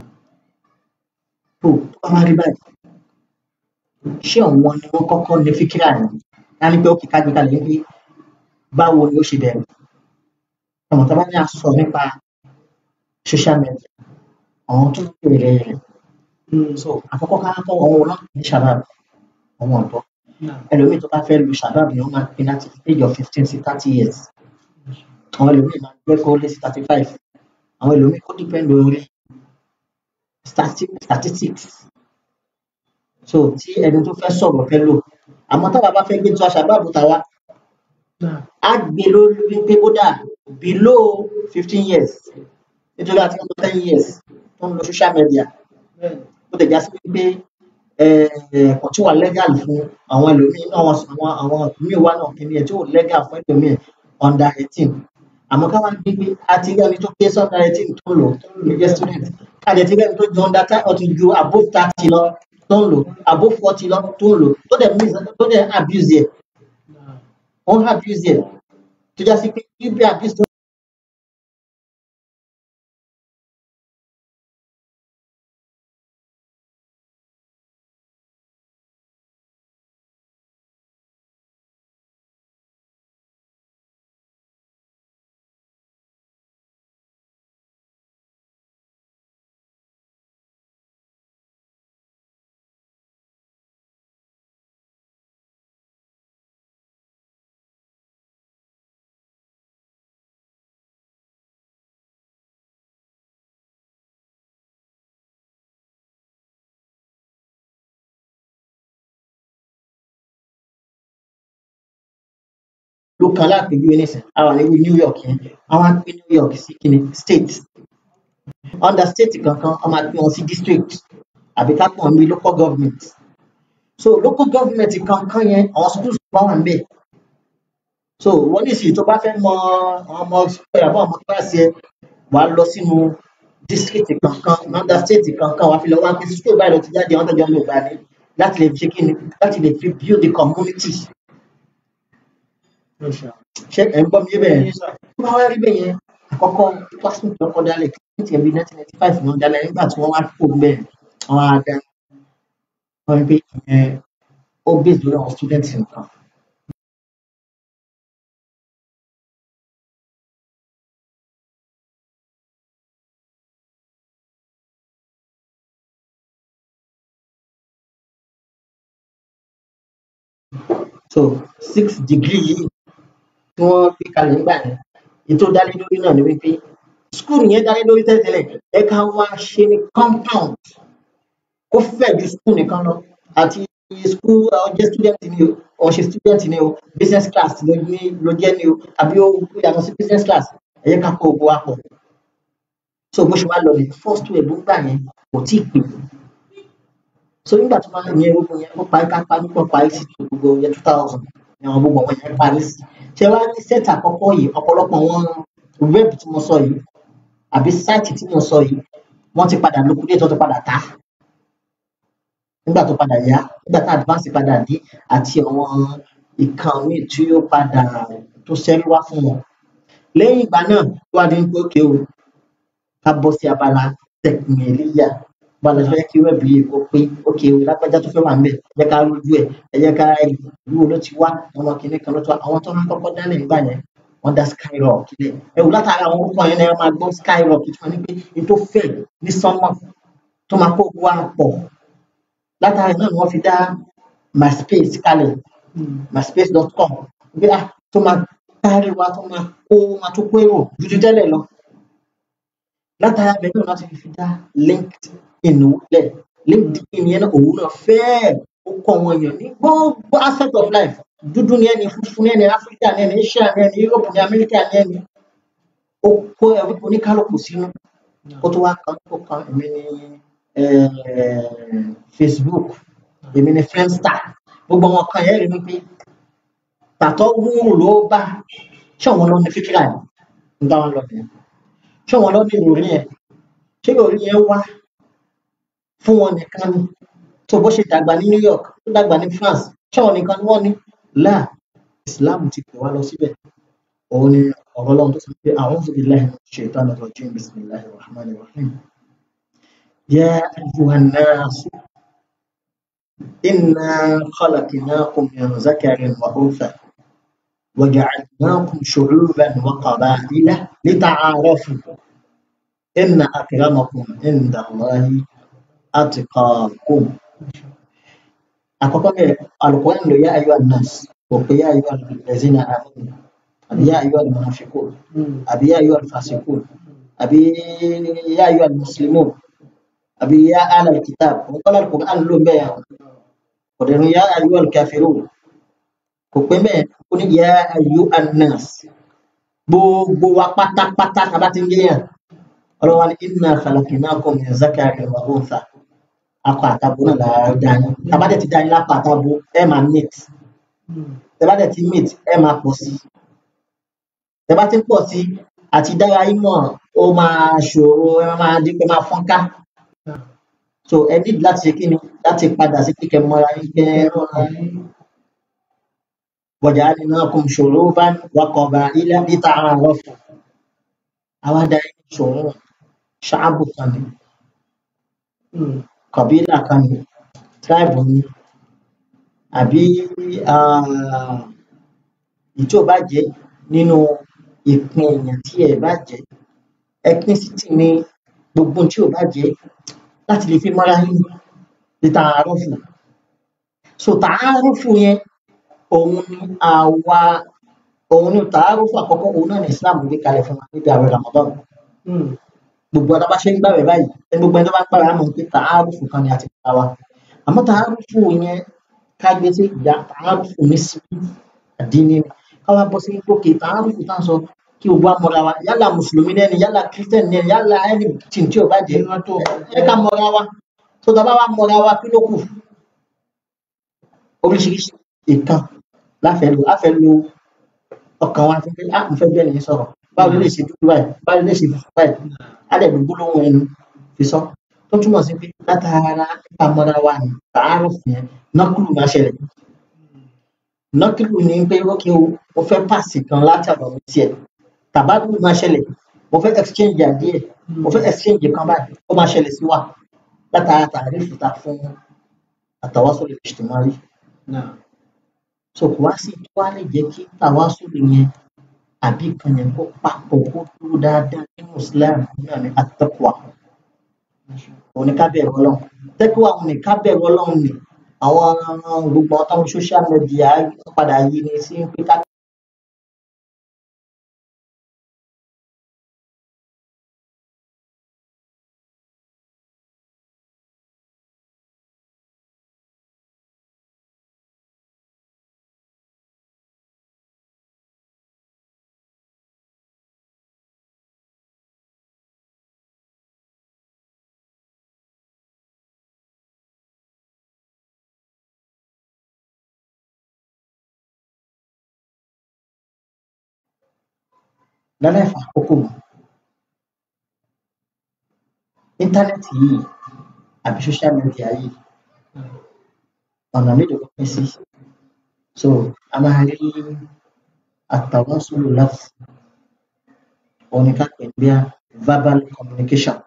tó tó bá wá rí báyìí ṣé àwọn ni wọ́n kọ́kọ́ ní fíkírà yẹn á ní pé ó kì í ká gbé kalẹ̀ pé báwo ni ó ṣe bẹ̀rẹ̀ ọmọ tó bá ní àsọ nípa social media àwọn tó ń bèrè rẹ̀ so àkọ́kọ́ ká kọ́ àwọn náà ní shabab àwọn ọ̀dọ́ ẹlòmíì tó bá fẹ́ lu shabab yẹn wọ́n máa ń pín láti age of fifteen sí thirty years àwọn ẹlòmíì máa ń gbé kó lé sí thirty five àwọn ẹlòmíì kó depend lórí stati- statistics so tí ẹni tó fẹ́ sọ̀rọ̀ fẹ́ lò àmọ́ táwa bá fẹ́ gbé tó shabab tàwa á gbé lórí wípé kódà below fifteen years nítorí àti ọdún ten years tó ń lo social media ó tẹ̀ já sí wípé ẹ̀kọ́ tí wà legal fún àwọn ẹlòmíín náà àwọn àwọn àwọn míì wà náà kìíní ẹ̀ tí ò legal fún ẹlòmíín under eighteen àmọ́ ká wá gbé pé àti rí ẹni tó pé sí under eighteen tó ń lò tó ń lò jẹ́ student káàdì ti rí ẹni tó ju under thirty or ti ju above thirty lọ tó ń lò above forty lọ tó ń lò tó dẹ̀ miss tó dẹ̀ abuse yẹ ó ń abuse yẹ tó já sí pé ibi abuse tó ló kan lápèjúwe nísìn àwọn níbi New York yẹn àwọn á pín New York sí kíni state under state kankan wọ́n máa pín wọn sí district àbí ká pọ̀ ní local government so local government kankan yẹn àwọn schools bá wà níbẹ̀ so wọ́n ní ìsìn tó bá fẹ́ mọ àwọn ọmọ school àbọ̀ ọmọ kíláàsì ẹ wà á lọ sínú district kankan under state kankan wà á fi lọ wá pé school báyìí lọ ti jáde àwọn tó jọ ń lò gbà ní láti lè fi ṣe kíni láti lè fi build the community ṣé ẹ̀ ń gbọ́ mi bẹ́ẹ̀ tó bá wá rí bẹ́ẹ̀ yẹn àkọ́kọ́ pásítọ̀ tó kọ́ dálẹ̀ kí ní tiẹ̀ bí nineteen ninety five ni wọ́n dálẹ̀ nígbà tí wọ́n wá kó bẹ́ẹ̀ wọ́n á dá wọ́n rí pé ìyẹn ó bèèrè lórí àwọn students nǹkan. so six degree yìí tí wọ́n gbé kalẹ̀ nígbà yẹn èyí tó dálé lórí náà ni wípé school yẹn dálé lórí tẹ́lẹ̀tẹ́lẹ̀ ẹ ká wá ṣe ní compound kó fẹ̀ ju school nìkan lọ àti school ọjọ́ student ni o ọ̀ṣẹ̀ student ni o business class ló ní ló jẹ́ ni o àbí ó yàtọ̀ sí business class ẹ yẹ ká kó gbogbo wa pọ̀ so bó ṣe wá lọ ní first wave gbà yẹn kò tí ì pè so nígbà tó máa yẹn gbogbo yẹn ó parí ká parí pọ̀ parí sí gbogbo yẹn two thousand ni àwọn gbogbo àwọn yẹn parí sí ṣé wàá ní set àkọ́kọ́ yìí ọ̀pọ̀lọpọ̀ wọn web tí mo sọ yìí àbí site tí mo sọ yìí wọ́n ti padà liquidate wọ́n ti padà tà á nígbà tó padà yá nígbà tá advance padà dé àti àwọn ìkan míì tí ó padà tó ṣẹ́rí wá fún wọn lẹ́yìn ìgbà náà ló wá di pé ókè o ká bọ́ sí abala tẹkìnìlíyà bala fẹ́ kí wẹ́ẹ̀bù yìí kó pé ókè o lágbájá tó fẹ́ wà ńbẹ̀ ẹ jẹ́ ká rójú ẹ̀ ẹ jẹ́ ká ìlú wo ló ti wá àwọn kìnìún kan ló ti wá àwọn tó ń kọ́kọ́ dálẹ̀ nígbà yẹn wọ́n dá skyrock kílẹ̀ ẹ wò látara àwọn orúkọ yẹn náà máa gbọ́ skyrock tí wọ́n ní pé ní tó fẹ̀ ní sánmọ̀ tó máa kó wá pọ̀ látara náà ni wọ́n fi dá myspace kalẹ̀ myspace.com bí a tó máa kárí wa tó máa kó máa tó kó èrò ju ti tẹ́lẹ̀ lọ látara bẹ́ẹ̀ náà láti fi dá linkedin lẹ̀ linkedin yẹn náà òun náà fẹ́ẹ̀ ó kọ́ wọn èèyàn ní gbogbo aspect of life dúdú ni ẹni funfun ni ẹni áfíríkà ni ẹni asia ni ẹni europe ni amẹ́ríkà ni ẹni ó kó ẹbí oníkálukú sínú ó tó wá kan tó kan èmi ni eh, facebook èmi ni friendster gbogbo àwọn kan yẹn rí mi pé tàtọ́ wúrù ló bá ṣé òun ló ní fíkìrà yẹn ń bá wọn lọ nìyẹn ṣé òun ló ní ìròrí yẹn ṣé ìròrí yẹn wá fún wọn nìkan ni tó bó ṣe dàgbà ní new york tó dàgbà ní france ṣé òun nìkan ni wọn ní láà islam ti pè wá lọ síbẹ̀ òun ni ọ̀rọ̀ ọlọ́run tó sọ pé a'udhu billahi minash shaitanir rajim bismillahir rahmanir rahim ya ayyuhan nas inna khalaqnakum min zakarin wa untha وجعلناكم شعوبا وقبائل لتعارفوا إن أكرمكم عند الله أتقاكم àkọ́kọ́ bẹ́ẹ̀ alukóran ló yá ayọ́ anas kò pé yá ayọ́ alẹ́zínà àmì àbí yá ayọ́ almunafikun àbí yá ayọ́ alfasikun àbí yá ayọ́ almuslimun àbí yá alkitab òun kọ́ alukóran ló bẹ́ẹ̀ yà kò dẹ̀ ní yá ayọ́ alkafirun kò pé bẹ́ẹ̀ ó ní yá ayọ́ anas gbogbo wa pátápátá tàbá ti ń gé yàn ọlọ́wọ́ ní inna khalaqnakum min zakarin wa untha akọ àtabo náà la dá yín tàbá dẹ̀ ti dá yín lápá àtabo ẹ máa meet tàbá dẹ̀ ti meet ẹ máa pọ̀ sí tàbá ti ń pọ̀ sí àti dára yín mọ̀ ó máa ṣòro ẹ máa dín pé máa fọ́nká so ẹ need láti ṣe kí ni láti padà sí kíkẹ́ mọ́ra yín kẹ́ ẹ rọra yín waja'alnakum shu'uban wa qaba'ila lita'arafu àwa dá yín ṣòro ṣáàbù kan ni kọ̀bílà kan ni tribe ni àbí ah, èyí tí ò bá jẹ́ nínú ìpín èèyàn tí ẹ bá jẹ́ ethnicity ni gbogbo ohun tí ò bá jẹ́ láti lè fi mọ́ra yín ní tààrọ́fù so tààrọ́fù yẹn òun ni àwa òun ni tààrọ́fù àkọ́kọ́ òun náà ní Islam gbé kalẹ̀ fún wa níbi àwẹ̀ Ramadan gbogbo ọ̀dọ́ bá ṣe ń gbàwẹ̀ báyìí ẹni gbogbo ẹni tó bá ń gbàwẹ̀ á mọ̀ pé tààrùfù kan ni àti pa wa àmọ́ tààrùfù yẹn ká gbé sí ìyá tààrùfù ní sí àdínní ni ká wá bọ́ sí gòkè tààrùfù tá à ń sọ kí gbogbo àmọ́ra wa yálà mùsùlùmí lẹ́ni yálà kírísítẹ́nì lẹ́ni yálà ẹni tí tí ò bá jẹ́ ẹ ká mọ́ra wa tó tá a bá wá mọ́ra wa kí ló kù oríṣiríṣi ìtàn láfẹ́ lo láfẹ́ lo ọkàn wa fún pé ah mo fẹ́ bẹ́ẹ̀ nìyẹn sọ̀rọ̀ báwo ló lè ṣe dúdú báyìí báwo ló lè ṣe funfun báyìí adẹ̀dùn gbólóhùn ẹnu fi sọ tó túmọ̀ sí pé látara ìpamọ́ra wa ní tààrọ̀ fún yẹn nọ́kùlù máa ṣẹlẹ̀ nọ́kùlù ní pé ókè o mo fẹ́ pàṣẹ kan láti àbọ̀ mi tiẹ̀ tàbádùn máa ṣẹlẹ̀ mo fẹ́ exchange àdíẹ̀ mo fẹ́ exchange kan báyìí ó máa ṣẹlẹ̀ sí wa látara tààrí fìta fún àtàwásólè ìṣtìmọ́rí so kò wá sí tó wá lè jẹ́ kí tàwásólè yẹn àbí kan yẹn kó papọ̀ kó dúró dáadáa nínú Islam náà ní àtẹ́kùwà òun ni ká bẹ̀rù ọlọ́run tẹ́kùwà òun ni ká bẹ̀rù ọlọ́run ni àwọn gbogbo àwọn táwọn social media padà yí ni sí pé ká lálẹ́ fà àkókò mọ́ íńtánẹ́ẹ̀tì yìí àbí social media yìí ọ̀nà mélòó ló pín sí so a máa rí àtàwásólò láti òun ni ká pè ní bí verbal communication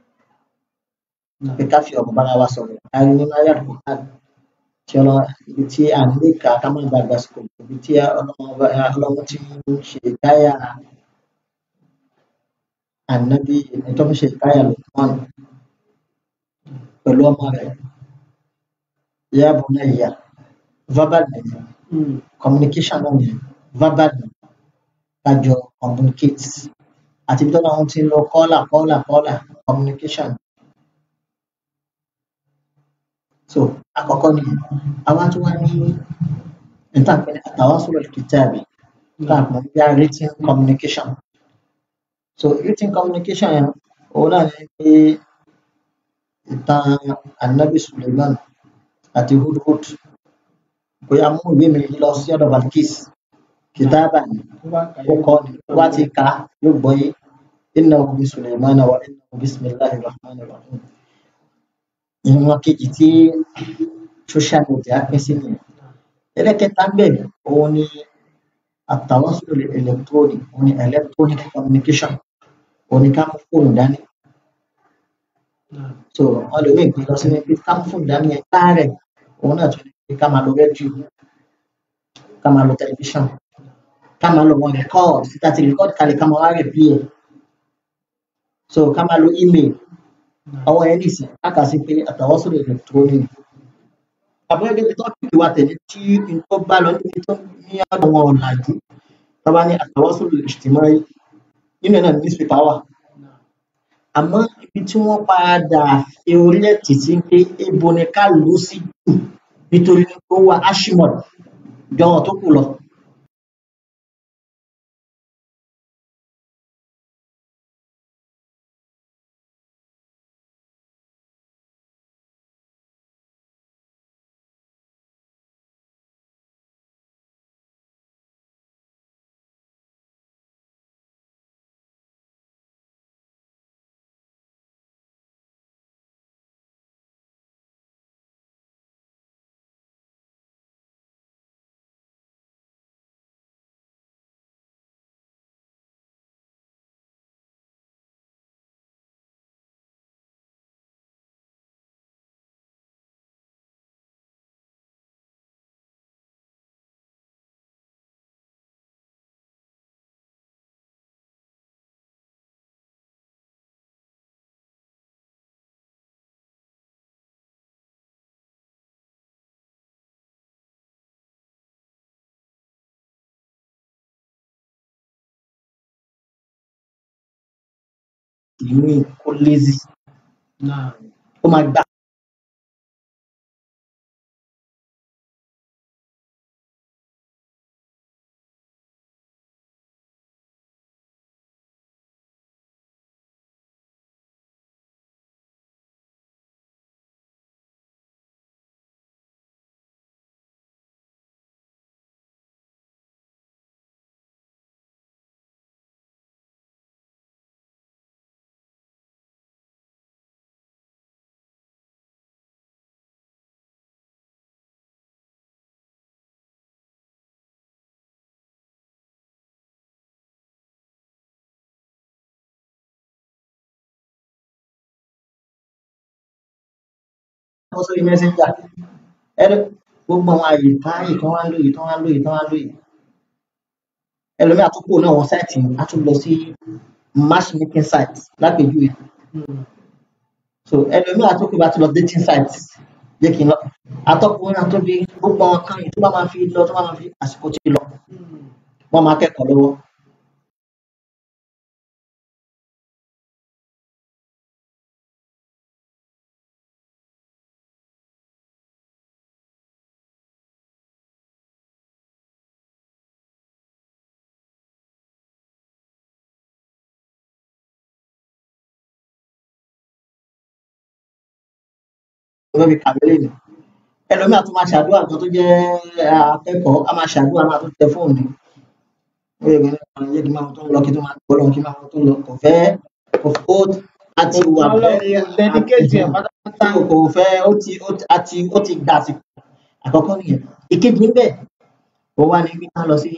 pé ká fi ọ̀rọ̀ bára wa sọ̀rọ̀ a rí nínú ayé àdúgbò tí ọlọ́run ibi tí à ń lè kà ká má gbàgbà sọ̀rọ̀ ibi tí ọlọ́run ti ń ṣe káyà ànábì tó ń ṣe káyà Lukman pẹ̀lú ọmọ rẹ̀ ya bunayya verbal nìyẹn communication náà nìyẹn verbal ni kájọ communicate àti ibi tọ́lọ́ wọn ti ń lọ kọ́là kọ́là kọ́là communication so àkọ́kọ́ nìyẹn àwa tó wá ní níta pé àtàwásùlù kìtàbí tá a mọ̀ bí a written communication so written communication yẹn òun náà ní pé ìtàn anabi suleiman àti hudhud bóyá mú ìwé mi lọ sí ọ̀dọ̀ balkis kìtàbà ni ó kọ́ ni tó bá ti kà á yóò gbọ́ yé innahu bi suleiman wa innahu bismillahir rahmanir rahim ìwọn kejì tí social media pín sí nìyẹn ẹlẹ́kẹta ń bẹ̀ òun ni àtàwásùlù electronic òun ni electronic communication òun ni ká mú fóònù dání so wọn lè wíìn pé lọ sí ní pé ká mú fóònù dání yẹn káàrẹ̀ òun náà tún ní pé ká máa lo rédíò ká máa lo tẹlifíṣàn ká máa lo wọn record síta ti record kalẹ̀ ká máa wá rẹ̀ bí ẹ̀ so ká máa lo email àwọn yẹn nìsín káàkà sí pé àtàwọ́sọ̀rọ̀ electronic àbúrò gẹ́gẹ́ bí tọ́pìkì wa tẹ̀lé tí n tó bá lọ níbi tó ní àwọn ọ̀làjú tó bá ní àtàwọ́sọ̀rọ̀ ìṣtìmọ́rí nínú ẹ̀ náà ní newspaper wà àmọ́ ibi tí wọ́n padà fi orílẹ̀ títí pé ebo ni ká lò ó sí jù nítorí ó wà ashimod jọ wọn tó kù lọ. ìmí kó lazy ó máa gbà wọ́n sórí messenger ẹni gbogbo àwọn àyè táyì tó wá ń lò yìí tó wá ń lò yìí tó wá ń lò yìí ẹlòmíì àtúkò náà wọn sáìtì á tún lọ sí matchmaking site lápèjúwe so ẹlòmíì àtúkò bá tún lọ dating site jẹ́ kí n lọ atọ́kùnrin àtúndì gbogbo àwọn kan yìí tó bá máa fi lọ tó bá máa fi àsìkò tí lọ wọ́n máa kẹ́kọ̀ọ́ lọ́wọ́ wọ́n fi kàwé lè ní ẹlòmíì àtún máa ṣàdúrà kan tó jẹ́ akẹ́kọ̀ọ́ á máa ṣàdúrà máa tún tẹ fóònù ó yẹ kí n yẹ kí n máa tó ń lọ kí n tó máa gbọ́ lọ kí n máa tó ń lọ kò fẹ́ kò ó àti wà bẹ́ẹ̀ dedicate ẹ̀ pátápátá. tí kò fẹ́ ó ti ó ti àti ó ti gbà àsìkò àkọ́kọ́ nìyẹn ìkejì níbẹ̀ ó wá ní bí ká lọ sí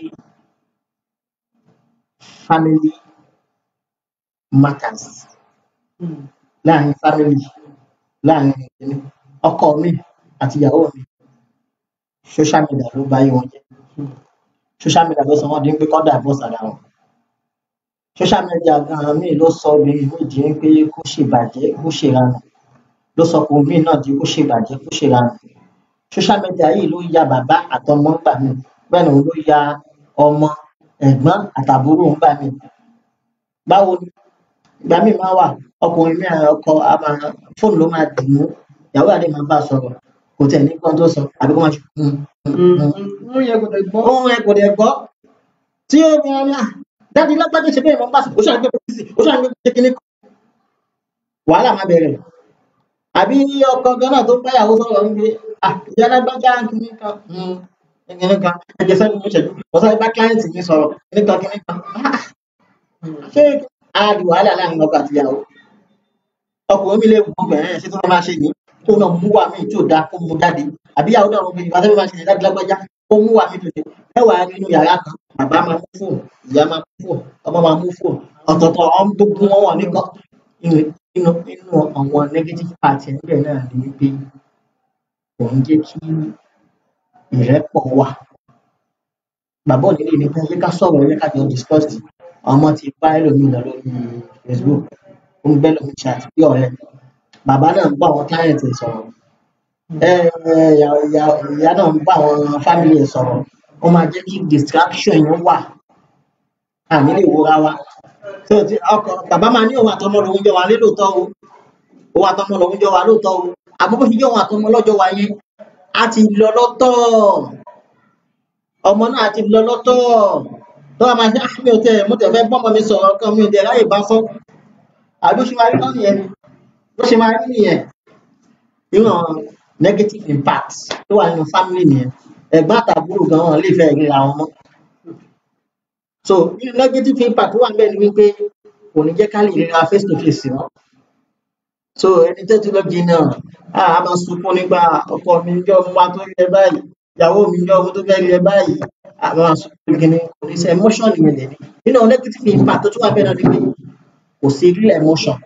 family matters láàrin family láàrin ìdílé ọkọ mi àti ìyàwó mi social media ló bá yé wọn jẹ social media ló sọ wọn di pé kọ́ divorce ara wọn social media gan-an míì ló sọ obìnrin míì di pé kó ṣèbàjẹ́ kó ṣèranù ló sọ ọkùnrin míì náà di kó ṣèbàjẹ́ kó ṣèranù social media yìí ló ya bàbá àtọmọ ńgbà míì bẹ́ẹ̀ ni òun ló ya ọmọ ẹ̀gbọ́n àtàbúrò ńgbà míì báwo ni ìgbà míì máa wà ọkùnrin mi àwọn ọkọ a máa fóònù ló máa dì mú ìyàwó àdé máa bá a sọ̀rọ̀ kò tẹ̀ ní kán tó sọ àbí kó máa ṣe "Hmm, hmm, hmm." Wọ́n yẹ kò tẹ̀ gbọ́. ohun ẹ kò dẹ̀ gbọ́ tí ó ní ọ̀rẹ́ dájú lágbájá ṣe bẹ́ẹ̀ mọ́ bá sọ ó ṣàgbé pé sí ó ṣàgbé pé kíní kan wàhálà máa bẹ̀rẹ̀ àbí ọkọ gan náà tó ń báyàwó sọ̀rọ̀ ń gbé ah ìyá lágbájá kíní kan hmm, kíní kan ẹgbẹ́ sẹ́ni mo ṣẹ̀dú mo sáré bá kíláyìntì mi sọ̀rọ̀ kíní kan kíní kan Ah, ṣé a di wàhálà láàrin ọkọ àti ìyàwó ọkùnrin mi lè wù ú bẹ̀rẹ̀ ṣé tó máa ṣe ní kó náà mú wà mí tí ò dáa kó mú jáde àbí ìyàwó náà wọn ìgbà tó máa ṣe ní láti lágbájá kó mú wà mí tètè mẹ́wàá nínú yàrá kan bàbá máa mú fóònù ìyá máa mú fóònù ọmọ máa mú fóònù ọ̀tọ̀ọ̀tọ̀ ọ̀hún gbogbo wọn wà nìkan inú inú inú àwọn negative part ẹ̀ níbẹ̀ náà ni wípé kò ń jẹ́ kí ìrẹ́pọ̀ wà bàbá òní lè ní pé ẹ ká sọ̀rọ̀ ẹ ká jọ discuss ọmọ ti bá ẹlòmíì lọ lórí Facebook ó ń bẹ́ lómi chat bí ọ̀rẹ́ bàbá náà ń bá àwọn client ẹ̀ sọ̀rọ̀ ẹ ẹ ìyá ìyá- ìyá náà ń bá àwọn family ẹ̀ sọ̀rọ̀ ó máa jẹ́ kí distraction yẹn wà àní lè wúra wa tó ti ọkọ bàbá máa ní òun àtọmọ lòun jọ wà lé lóòótọ́ o òun àtọmọ lòun jọ wà lóòótọ́ o àmọ́ bó ṣe jẹ́ òun àtọmọ lọ́jọ́ wa yẹn á ti lọ lọ́tọ̀ ọmọ náà ti lọ lọ́tọ̀ tó wà máa ṣe "Ah, mi ò tẹ mo tẹ fẹ́ bọ́mọ mi sọ̀rọ̀ kan mi ò tẹ ráyè bá sọ àbí ó ṣe máa rí lọ nìyẹn ni bó ṣe máa rí nìyẹn nínú àwọn negative impact tó wà nínú family nìyẹn ẹ̀gbọ́n àtàbúrò gan wọn lè fẹ́ ríra wọn mọ́ so nínú negative impact tó wà níbẹ̀ ni wípé kò ní jẹ́ ká lè ríra face to face mọ́ so ẹni tó ti lọ jìnnà á a máa sunkún nígbà ọkọ mi ń jọ ọmọ wa tó rí ẹ báyìí ìyàwó mi ń jọ ọmọ tó fẹ́ rí ẹ báyìí a máa sunkún kíni kò ní sí emotion nìyẹn lẹ́ni nínú negative impact tó tún wà bẹ́ẹ̀ náà ni pé kò sí real emotion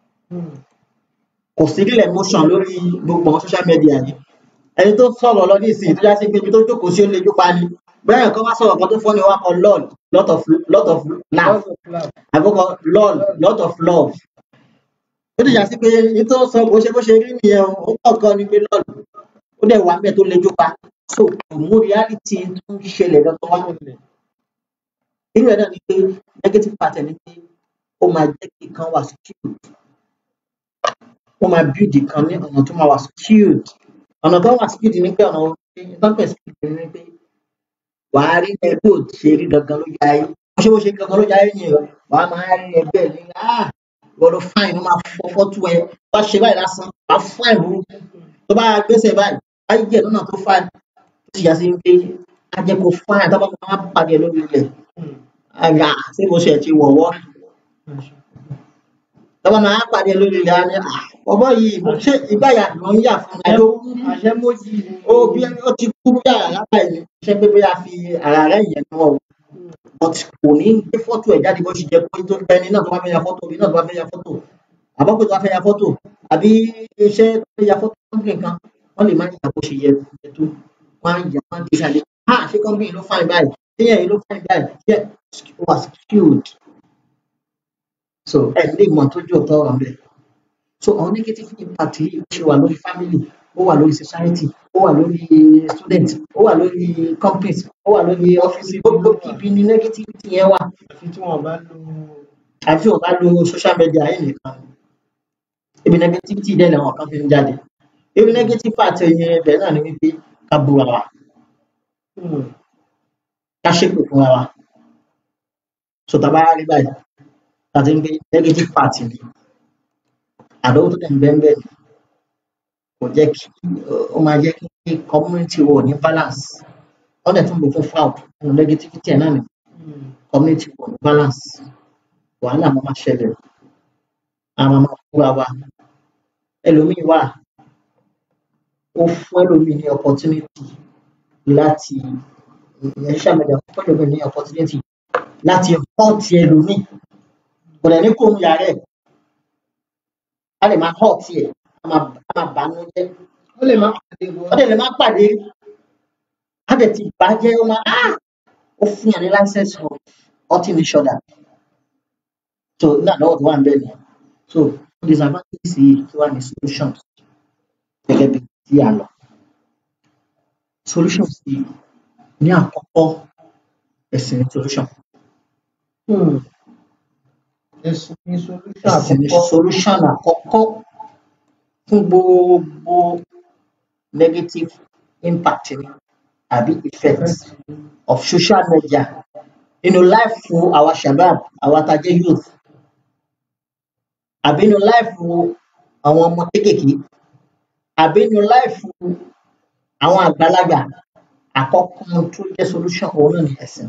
kò sí real emotion lórí gbogbo àwọn social media yìí ẹni tó sọ̀rọ̀ lọ ní ìsìn tó já sí pé ibi tó jókòó sí ó lè jó pa ni bẹ́ẹ̀ nǹkan bá sọ̀rọ̀ kan tó fọ́ ni wá kan lol lot of lot of laugh àbúkọ lol lot of love ó ti já sí pé ní tó sọ bó ṣe bó ṣe rí nìyẹn o ó kàn kan ni pé lol ó dẹ̀ wà bẹ́ẹ̀ tó lè jó pa so kò mú reality tó ń ṣẹlẹ̀ lọ́tọ̀ wá nínú ẹ̀ náà ni pé negative pattern ni pé ó máa jẹ́ kí nǹkan wà skewed ó máa build kan ní ọ̀nà tó máa wà skewed ọ̀nà tó wà skewed ni pé ọ̀nà ìtọ́pẹ̀ skewed ni pé wàá rí ẹgbẹ́ ò ṣe rí gangan lójú ayé bó ṣe bó ṣe gangan lójú ayé yẹn o wàá máa rí ẹgbẹ́ ní ah wọ́n ló fáìn ó máa fọ́ fọ́tú ẹ wá ṣe báyìí lásán wàá fáìn burúkú tó bá gbèsè báyìí ayé jẹ́ lọ́nà tó fáìn tó sì yà sí pé á jẹ́ kó fáìn tó bá máa pàdé lórí ilẹ̀ àgbà ṣé mo ṣe ti wọ̀wọ́ tọ́ba máa pàdé lórí ilẹ̀ á ní ah ọ̀bọ yìí ṣé ìgbáyà ló ń yà fún ẹ ló àṣẹ mójì ni. ó bí ó ti kú bí àrà lápá ẹ̀ ní ṣé pé bóyá fi ara rẹ̀ yẹn náà o but kò ní gbé fọ́tò ẹ̀ jáde bó ṣe jẹ́ pé tó bẹ́ni náà tó bá fẹ́ ya fọ́tò bí náà tó bá fẹ́ ya fọ́tò àbọ̀pẹ̀ tó bá fẹ́ ya fọ́tò àbí iṣẹ́ tó fẹ́ ya fọ́tò kọ́ńpìn kan wọ́n lè má yà bó ṣe yẹ yẹ tó wọ́n á yà wọ́n á gbé ṣàlẹ̀ ha ṣé kọ́ńpìn ló fáìn báyìí ṣé yẹn ló fáìn báyìí ṣé ó wà skewed so ẹ̀ lè mọ̀ tó jù ọ̀tọ̀ ọ̀rọ̀ bẹ́ẹ̀ so àwọn negative impact yìí ó ṣe wà lórí family ó wà lórí society ó wà lórí student ó wà lórí companies ó wà lórí office gbogbo ibi ni negativity yẹn wà àfi tí wọn bá lo àfi ò bá lo social media yìí nìkan ibi negativity dẹ̀ làwọn kan fi ń jáde ibi negative part yẹn ibẹ̀ náà ni wípé ká búra wa Hmm. ká ṣépè fúnra wa so tá a bá rí báyìí láti ń gbé negative part ni àdánwò tó dẹ̀ ń bẹ́ẹ̀ bẹ́ẹ̀ ni kò jẹ́ kí ó máa jẹ́ kí community wọ̀ ní balance wọ́n dẹ̀ tún lò fún fraud nínú negativity ẹ̀ náà ni Hmm. community wọ̀ ní balance wàhálà máa máa ṣẹlẹ̀ a máa máa fúra wa ẹlòmíì wà ó fún ẹlòmíì ní opportunity láti ìyẹn social media fún ẹlòmíì ní opportunity láti hurt ẹlòmíì kò dẹ̀ ní kó nu yàrá ẹ̀ a lè máa hurt ẹ̀ a máa a máa bànú jẹ́ ó lè má pàdé bọ́. ó dẹ̀ lè má pàdé á dẹ̀ ti bàjẹ́ ó máa ah ó fún yàn ní license for hurting each other so náà lọ́wọ́ tó wà ń bẹ̀ nìyẹn so disadvantages yìí kí wà ní solutions gẹ́gẹ́ bí tí a lọ solutions yìí ní àkọ́kọ́ ẹ̀sìn ní solution Hmm. ẹ̀sìn ní solution ẹ̀sìn ní àkọ́kọ́ solution àkọ́kọ́ fún gbogbo negative impact ni àbí effect of social media nínú life fún àwa shabab àwa tá a jẹ́ youth àbí nínú life fún àwọn ọmọ kéékèèké àbí nínú life fún àwọn àgbàlagbà àkọ́kọ́ tó jẹ́ solution òun náà ni ẹ̀sìn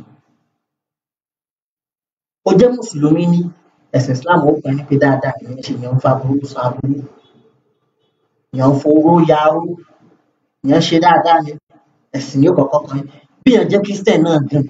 ó jẹ́ mùsùlùmí ní ẹ̀sìn islam ó gbà ní pé dáadáa ìyẹn ṣe ìyẹn ń fa burú san aburú ìyẹn ń fowó ya owó ìyẹn ṣe dáadáa ni ẹ̀sìn ní kọ̀ọ̀kan kan bí ìyẹn jẹ́ christian náà gan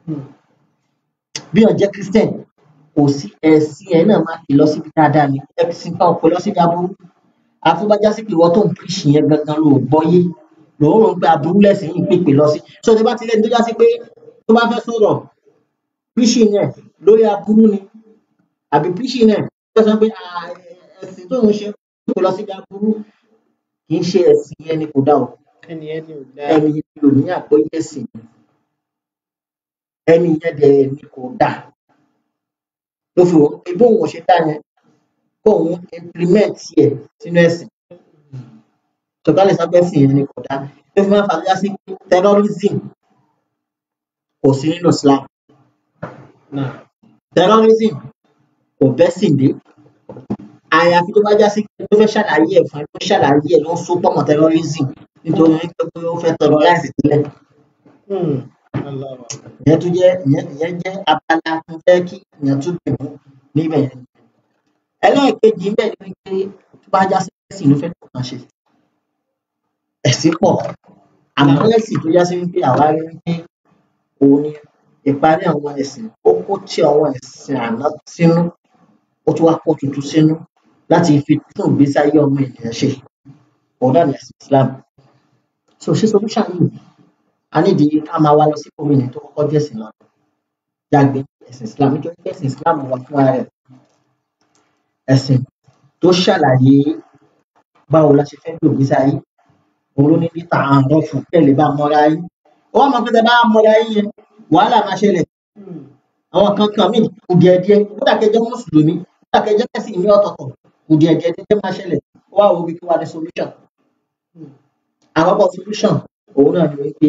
bí ìyẹn jẹ́ christian kò sí ẹ̀sìn ẹ̀ náà máa fi lọ síbi dáadáa ni ẹ̀sìn kan kò lọ síbi aburú àfúbájá sí pé ìwọ tó ń píríṣì yẹn gangan ló gbọ́yé lòun rò ń pé aburú lẹ́sìn yìí pèpè lọ sí so tó bá ti lẹ́ni tó já sí pé tó bá fẹ́ sọ̀rọ̀ píríṣì yẹn lórí aburú ni àbí píríṣì yẹn tó sọ pé "Ah, ẹ̀sìn tó ń ṣe kò lọ síbi aburú kì í ṣe ẹ̀sìn yẹn ni kò dá o ẹni ẹni ò dá ẹni yẹn lò ní àgbọ́yé ẹ̀sìn ni ẹni yẹn dẹ̀ ni kò dá ló fi wọ́n pé bóun ò ṣe dá yẹn kóun implement yẹ sínú ẹ̀sìn tọ́kálẹ̀ sábẹ́sìn yẹn ni kò dá ló fi máa ń fàájá sí pé terrorism kò sí nínú Islam náà terrorism kò bẹ́sìn dé àyàfi tó bá já sí pé tó fẹ́ ṣàlàyé ẹ̀ fún ẹ tó ṣàlàyé ẹ̀ ló ń so pọ̀ mọ́ terrorism nítorí pé pé ó fẹ́ terrorize sílẹ̀ Hmm. Allahu Akbar. ìyẹn tó jẹ́ ìyẹn ìyẹn jẹ́ abala tó fẹ́ kí ìyẹn tún dì mú níbẹ̀ yẹn ẹlẹ́ẹ̀kejì ńbẹ̀ ni pé tó bá já sí ẹ̀sìn ló fẹ́ tó kàn ṣe ẹ̀sìn pọ̀ àmọ́ ẹ̀sìn tó já sí wípé àwa rí wípé òun ni ìparí àwọn ẹ̀sìn ó kó tí àwọn ẹ̀sìn àná sínú ó tún wá kó tuntun sínú láti fi tún ìgbésí ayé ọmọ ènìyàn ṣe òun náà ní ẹ̀sìn Islam so ṣé solution yìí a nídìí ká máa wá lọ sí gómìnà tó kọ́kọ́ jẹ́ ẹ̀sìn lọ jágbe ẹ̀sìn Islam nítorí pé ẹ̀sìn Islam wà fún ara rẹ̀ ẹ̀sìn tó ṣàlàyé báwo la ṣe fẹ́ lò ìgbésí ayé òun ló ní níta àárọ̀ fún kẹ́lẹ̀ bá mọ́ra yín ó wà mọ́ pé tẹ bá mọ́ra yín yẹn wàhálà máa ṣẹlẹ̀ àwọn kan kan míì kùdìẹ̀dìẹ kódà kẹjọ mùsùlùmí kódà kẹjọ kẹsì ní ọ̀tọ̀ọ̀tọ̀ kùdìẹ̀dìẹ ní jẹ́ máa ṣẹlẹ̀ ó wà wò wípé wà ní solution àkọ́kọ́ solution òun náà ni wípé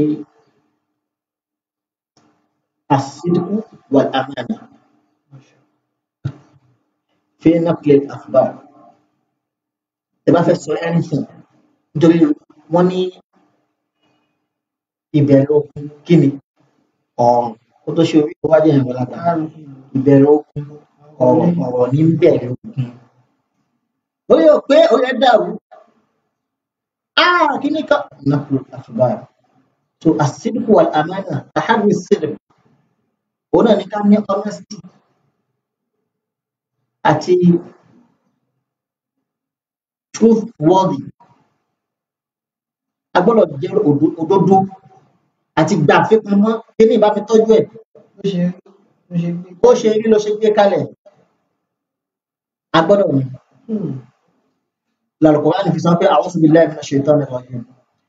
àsìdíkù wà àmàna fi nàkìlẹ̀ àfùbà ẹ bá fẹ́ sọ anything nítorí wọ́n ní ìbẹ̀rù ogun kí ni ọ̀rọ̀ kó tó ṣe orí tó wájú ẹ̀rọ lágbà ìbẹ̀rù ogun ọ̀rọ̀ ọ̀rọ̀ ní bẹ̀rẹ̀ ogun orí ò pé orí ẹ̀ dàrú ah kí ni ká nàkìlẹ̀ àfùbà so àsìdíkù wà àmàna àhàbí sídìk òun náà ní ká ní honesty àti truthworthy a gbọ́dọ̀ jẹ́ òdo- òdodo àti gbà àfipamọ́ kí ní ìbá mi tọ́jú ẹ̀ bó ṣe rí bó ṣe gbé bó ṣe rí ló ṣe gbé kalẹ̀ a gbọ́dọ̀ ní Hmm. lálùkùránì fi sọ pé a'udhu billahi minash shaitanir rajim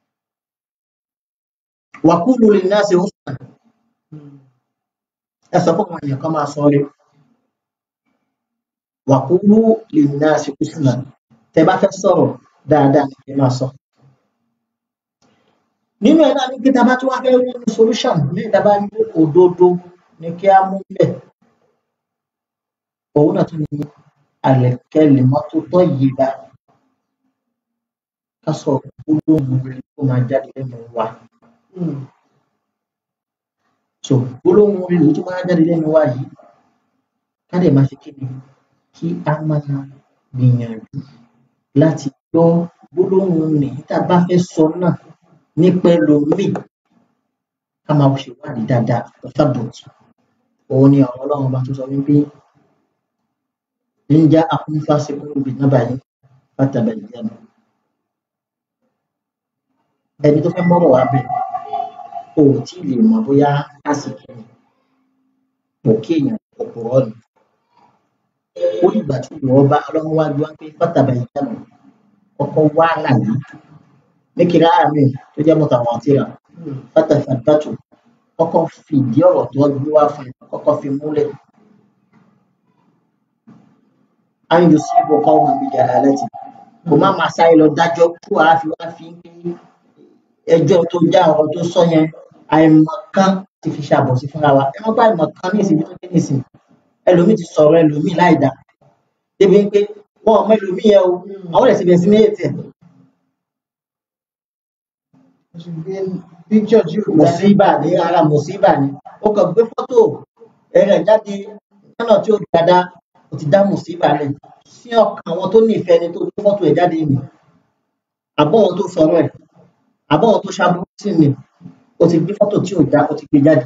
wa qulu linnasi husna Hmm. ẹ sọ fún àwọn èèyàn kan máa sọ rí wa qulu linnasi husna tẹ bá fẹ́ sọ̀rọ̀ dáadáa ni kí ẹ máa sọ nínú ẹ̀ náà ní kí tábà tí wàá fẹ́ rí ní solution ní ìdábà ní òdodo ní kí á mú bẹ̀ òun náà tún ní àlẹ̀kẹ́lẹ̀ mọ́tótó yìí bá ká sọ gbólóhùn rẹ̀ tó máa jáde lẹ́nu wa Hmm. so gbólóhùn rẹ̀ tó máa jáde lẹ́nu wa yìí ká dẹ̀ máa ṣe kí ni kí á máa gbìyànjú láti gbọ́ gbólóhùn nìyí tá a bá fẹ́ sọ náà ní pẹ̀lú míì ká máa ṣèwádìí dáadáa ọ̀tàbọ̀tì òun ni ọ̀rọ̀ ọlọ́run bá tó sọ wípé ń já afúnfàṣekún ibi nábà yìí látàbà ìyẹnu ẹni tó fẹ́ mọ́rọ̀ wá bẹ̀ o ò tí ì lè mọ̀ bóyá àsìkò ni kò kí èèyàn òpùrọ́ ni ó dìgbà tí ìwọ bá ọlọ́run wá gbọ́ pé látàbà ìyẹnu kọ́kọ́ wá àlàyé ní kíra àmì tó jẹ́ mọ́tàwọn àti rà Hmm. fátàfàtàtù kọ́kọ́ fìdí ọ̀rọ̀ tó gbé wá fún ẹ kọ́kọ́ fi múlẹ̀ áyùn sí ìbọ̀kọ́ ọmọ mi jà lálẹ́ tì kò má máa sáré lọ dájọ́ tó a fi wá fi ń pín ẹjọ́ tó já ọ̀rọ̀ tó sọ yẹn àìmọ̀kan ti fi ṣàbọ̀sí fúnra wa ẹ má bá àìmọ̀kan ní ìsìn tó dé nísìn ẹlòmíì ti sọ̀rọ̀ ẹlòmíì láì dá débi pé wọn ò mọ ẹlòmíì yẹn o àwọn ẹ̀sìn bẹ̀rẹ̀ sí ní ètì ẹ̀ picture tí ò dá mùsíbà ní ara mùsíbà ni ó kàn gbé fọ́tò ẹ̀rẹ̀ jáde lọ́nà tí ó dáadáa ó ti dá mùsíbà lẹ̀ sí ọkàn àwọn tó nífẹ̀ẹ́ ni tó gbé fọ́tò ẹ̀ jáde nì àbọ̀ wọn tó sọ̀rọ̀ ẹ̀ àbọ̀ wọn tó ṣàbùrú sí ni ó ti gbé fọ́tò tí ò dá ó ti gbé jáde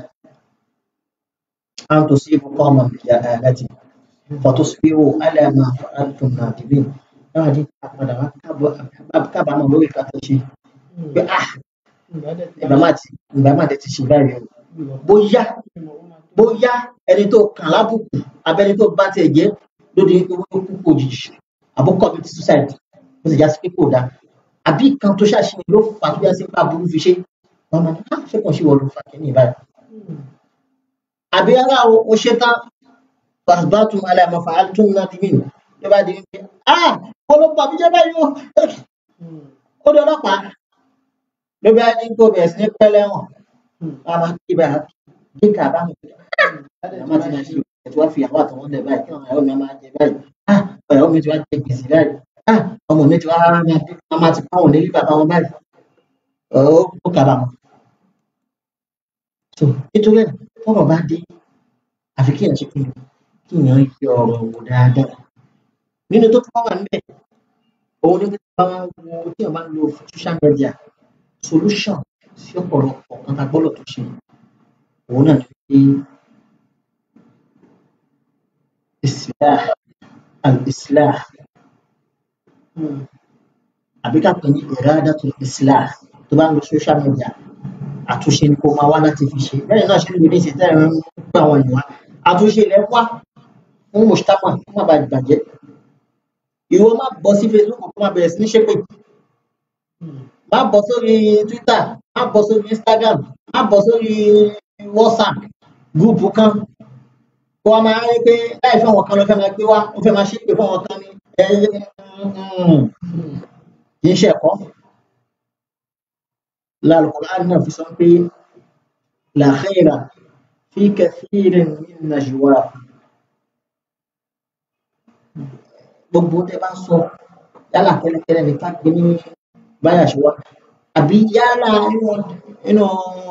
à ń tò sí ibùkọ́ ọmọ ìyá ẹ̀ láti fọ́tò síbíwò alẹ́mà àtùn nàdìbí náà di àpàdà wá kábọ̀- kábàámọ̀ lórí ìkàtà ṣe pé ah ìbámà ti ìbámà ti ṣe báyìí o bóyá bóyá ẹni tó kàn lábùkù abẹni tó bá tiẹ̀ jẹ́ lóde wípé wọ́n kú kú òjijì àbúkọ bíi ti suicide ó sì já sí pé kò dáa àbí kan tó ṣàṣeyàn ló fà tó já sí pé aburú fi ṣe wọn máa ní ká ṣé kàn ṣe wọ́n ló fà kí ní ìbáyìí. àbí ara o o ṣe tán fàṣbátùm alẹ́ àmọ́ fàáltùm náà di mìíràn ló bá di wípé ah ọlọ́pàá mi jẹ́ báyìí o ó di ọlọ́pàá ló bá ní kó bẹ̀rẹ̀ sí ní pẹ́lẹ́ wọn wọn máa kí bá bí kà bá mi àmọ́ ti máa ṣe ẹ̀tọ́ wá fi àwọn àtọwọ́n lẹ̀ báyìí kí àwọn ẹ̀rọ mi máa jẹ báyìí ah ẹ̀rọ mi ti wá jẹ gbèsè báyìí ah ọmọ mi ti wá máa bí wọn máa ti pàwọn nílé bàbá wọn báyìí ó ó kàbà mọ́. so nítorí ẹ̀ tọ́rọ̀ bá dé àfi kí èèyàn ṣe kí ni kí èèyàn yẹ ọ̀rọ̀ wò dáadáa nínú tó tọ́ wà níbẹ̀ òun ni pé tí wọ́n wo tí wọ́n bá ń lo social media solution sí ọ̀pọ̀lọpọ̀ kan tá a gbọ́dọ̀ tó ṣe òun náà ni pé islah al-islah àbí ká pè ní iradatul islah tó bá ń lo social media àtúnṣe ni kó máa wá láti fi ṣe bẹ́ẹ̀ náà ṣe ń lò ní ìṣẹ́ tẹ́lẹ̀ ń gbé àwọn èèyàn wá àtúnṣe ilẹ̀ wá fún mùsùtámà kó má bàa bàjẹ́ ìwọ má bọ́ sí facebook kó má bẹ̀rẹ̀ sí ní ṣépè má bọ́ sórí twitter má bọ́ sórí instagram má bọ́ sórí whatsapp gúùpù kan kó wa máa rí pé láì fẹ́ wọn kan ló fẹ́ máa gbé wá ó fẹ́ máa ṣépè fún wọn kan ní ẹ kì í ṣe ẹ̀kọ́ lálùkùránì náà fi sọ pé la khaira fi kathirin min najwahum gbogbo tẹ bá ń sọ yálà kẹ́lẹ́kẹ́lẹ́ ní ká gbé ní báyà ṣe wá àbí yálà nínú nínú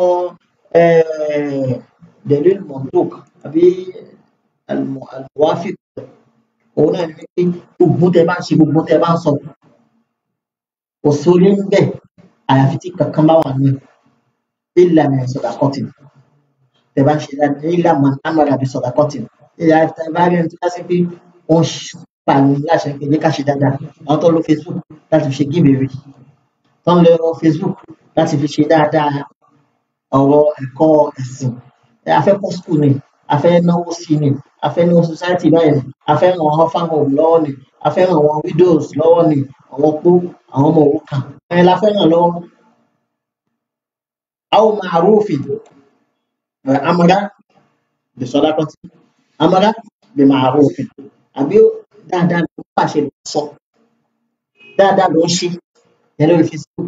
dalil manduk àbí al- al-muwafiq òun náà ní pé gbogbo tẹ bá ń ṣe gbogbo tẹ bá ń sọ kò sórí ń bẹ àyàfi tí kankan bá wà nínú illa min sadaqatin tẹ bá ń ṣe dáadáa illa man amara bi sadaqatin ìyá tẹ bá rí ẹni tó bá sí pé wọ́n pa ní láṣẹ pé ní ká ṣe dáadáa àwọn tó lo facebook láti fi ṣe gíbèrè tó ń lo facebook láti fi ṣe dáadáa ọ̀rọ̀ ẹ̀kọ́ ẹ̀sìn ẹ, a fẹ́ kọ́ school ni a fẹ́ náwó sí ni a fẹ́ náwó society báyìí ni a fẹ́ ràn àwọn farm home lọ́wọ́ ni a fẹ́ ràn àwọn widows lọ́wọ́ ni àwọn opó àwọn ọmọ òrukàn ẹ̀yìn la fẹ́ ràn lọ́wọ́. àwọn ma'rufin amara bi sadaqati amara bi ma'rufin àbí dáadáa ló ń pàṣẹ ló ń sọ dáadáa ló ń ṣe yẹn lórí facebook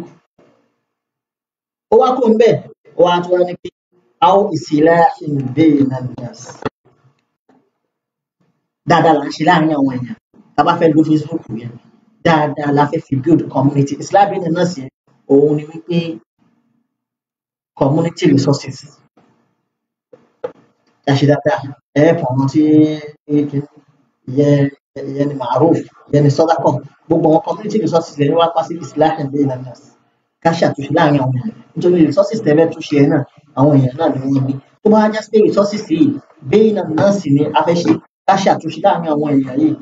ó wá kó ń bẹ ó wá tó wá ní pé aw islahin bayna an-nas dáadáa là ń ṣe láàrin àwọn èèyàn tá a bá fẹ́ lo facebook yẹn dáadáa la fẹ́ fi build community islam bayna an-nas yẹn òun ni wípé community resources ṣe dáadáa ẹ̀ẹ́pọ̀ àwọn tí ìyẹn ìyẹn ni maruf ìyẹn ni sọ́dákọ̀ gbogbo àwọn community resources lẹ́ni wá pàṣẹ islahin bayna an-nas ká ṣàtúnṣe láàrin àwọn èèyàn nítorí resources tẹ́lẹ̀ tún ṣe náà àwọn èèyàn náà ni wọ́n ní tó bá já sí pé resources yìí bayna an-nas ni a fẹ́ ṣe ká ṣàtúnṣe láàrin àwọn èèyàn yìí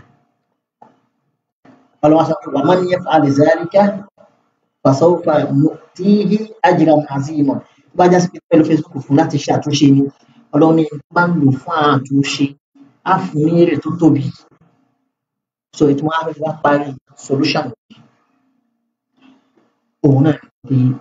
ọlọ́wọ́ sọ pé wa man yaf'al dhalika fasawfa nu'tihi ajran 'azima tó bá já sí pé pẹ̀lú facebook fún láti ṣàtúnṣe ni ọlọ́run ní bá ń lò fún àtúnṣe á fún ní èrè tó tóbi so ètò wọn á fẹ́ wá parí solution òun náà ni pé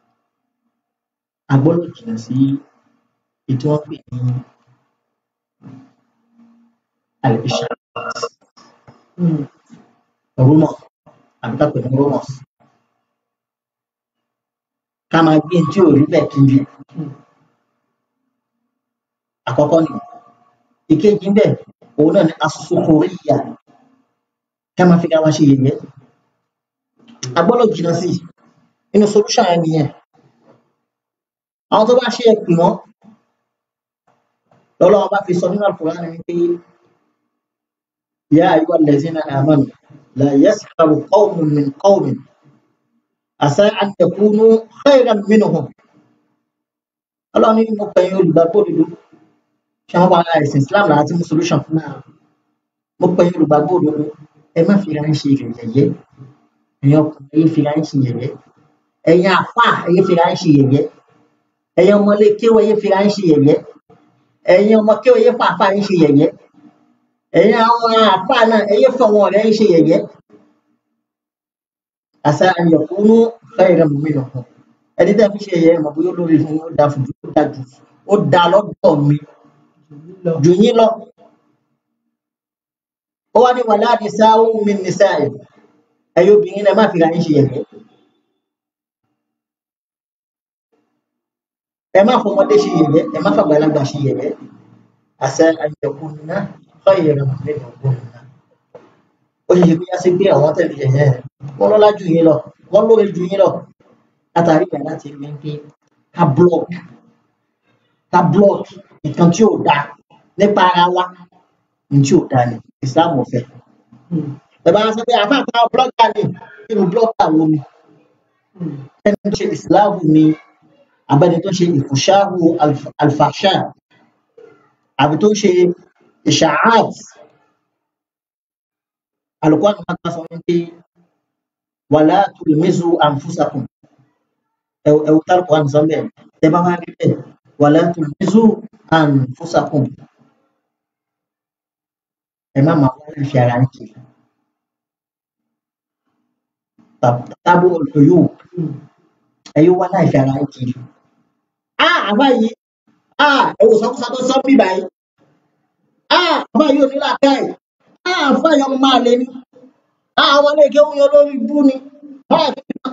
a gbọ́dọ̀ jìnnà sí ètò wọn pè ní àìsàn rumor àbí ká pè ní rumors ká máa gbé tí ò rí bẹ́ẹ̀ kiri àkọ́kọ́ ni ìkejì ń bẹ̀ òun náà ni asokoriya ká máa fi ká wá ṣe yẹ̀yẹ́ agbọ́dọ̀ jìnnà sí inú solution yẹn nìyẹn àwọn tó bá ṣe é pè wọ́n lọ́lọ́wọ́ bá fi sọ nínú Al-Qur'an wípé yá ayyuha allazina amanu la yaskharu qawmun min qawmin asa an yakunu khayran minhum ọlọ́run ní mo pẹ̀yìn olùgbàgbọ́ òdodo ṣé wọ́n wá ara ẹ̀sìn Islam láti mú solution mo pẹ̀yìn olùgbàgbọ́ òdodo ẹ má fi ra ń ṣe yẹ̀yẹ́ ẹ̀yin ọkùnrin ẹ̀yin fi ra ń ṣe yẹ̀yẹ́ ẹ̀yin àfà ẹ̀yin fi ra ń ṣe yẹ̀yẹ́ ẹ̀yin ọmọlé kéwọ́ ẹ̀yin fi ra ń ṣe yẹ̀yẹ́ ẹ̀yin ọmọ kéwọ́ ẹ̀yin fà àfà ń ṣe yẹ̀yẹ́ ẹ̀yin àwọn àfà náà ẹ̀yin fọ wọn ọ̀rẹ́ ń ṣe yẹ̀yẹ́ àṣà àyẹ̀kúnú khayran minhum ẹni tẹ́ fi ṣe yẹ̀yẹ́ mọ̀ bóyá olórí fún ó da fún ó da jù ó da lọ́dọ̀ mi jù yín lọ ó wá ní wàlá nisa'u min nisa'i ẹ̀yin obìnrin náà má fi ra yín ṣe yẹ̀yẹ́ ẹ má fọmọdé ṣe yẹ̀yẹ́ ẹ má fàgbàlagbà ṣe yẹ̀yẹ́ àṣà àyẹ̀kúnná khayran minhum ó ṣe ṣe pé yá sí pé àwọn tẹ̀lé yẹ̀yẹ́ wọn lọ́lá jù yín lọ wọn lóore jù yín lọ látàrí ìgbà láti rí pé ká block ká block nǹkan tí ò dáa nípa ara wa ní tí ò dáa ni Islam ò fẹ́ ẹ bá sọ pé àfa àtàwọn blogger ni nínú blogger wo ni ẹni tó ṣe Islam ni abẹ́ni tó ṣe ìfòṣáhù alfàṣà àbí tó ṣe ìṣàáàt alùpùpù àwọn máa sọ wípé wàlá tulmizu anfusakum ẹwù tálùkù àmì sọ́mbẹ̀ tẹ bá wá rí bẹ́ẹ̀ wàlá tulmizu anfusakum ẹ má máa wá láì fi ara ń kiri tábù olùyò ẹ yóò wá láì fi ara ń kiri a àbá yìí a ẹwù sọkúsọ tó sọ bí báyìí a àbá yìí ò ní làákàyè a àbá yìí ọmọ máa lé ní a àwọn ilé ìkéwù yẹn lórí bú ni báyà kí ni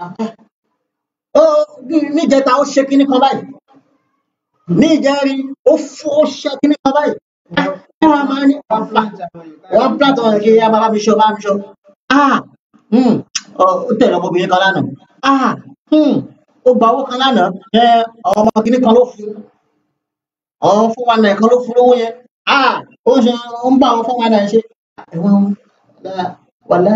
ó níjẹta ó ṣe kíní kan báyìí ní ìjẹrin ó fún ó ṣe kíní kan báyìí ẹ wàá máa ní wọn pàtó ọ̀rọ̀ kí ẹ máa bá mi ṣọ bá mi ṣọ ah hmm, ó tẹ̀lé ọmọbìnrin kan lánàá ah hmm, ó gba owó kan lánàá ẹ ọmọ kíní kan ló fún ọmọ fún wa náà kan ló fún lówó yẹn ah ó ń ṣe ó ń bá àwọn fún wa náà ṣe ẹ̀wọ̀n wàlá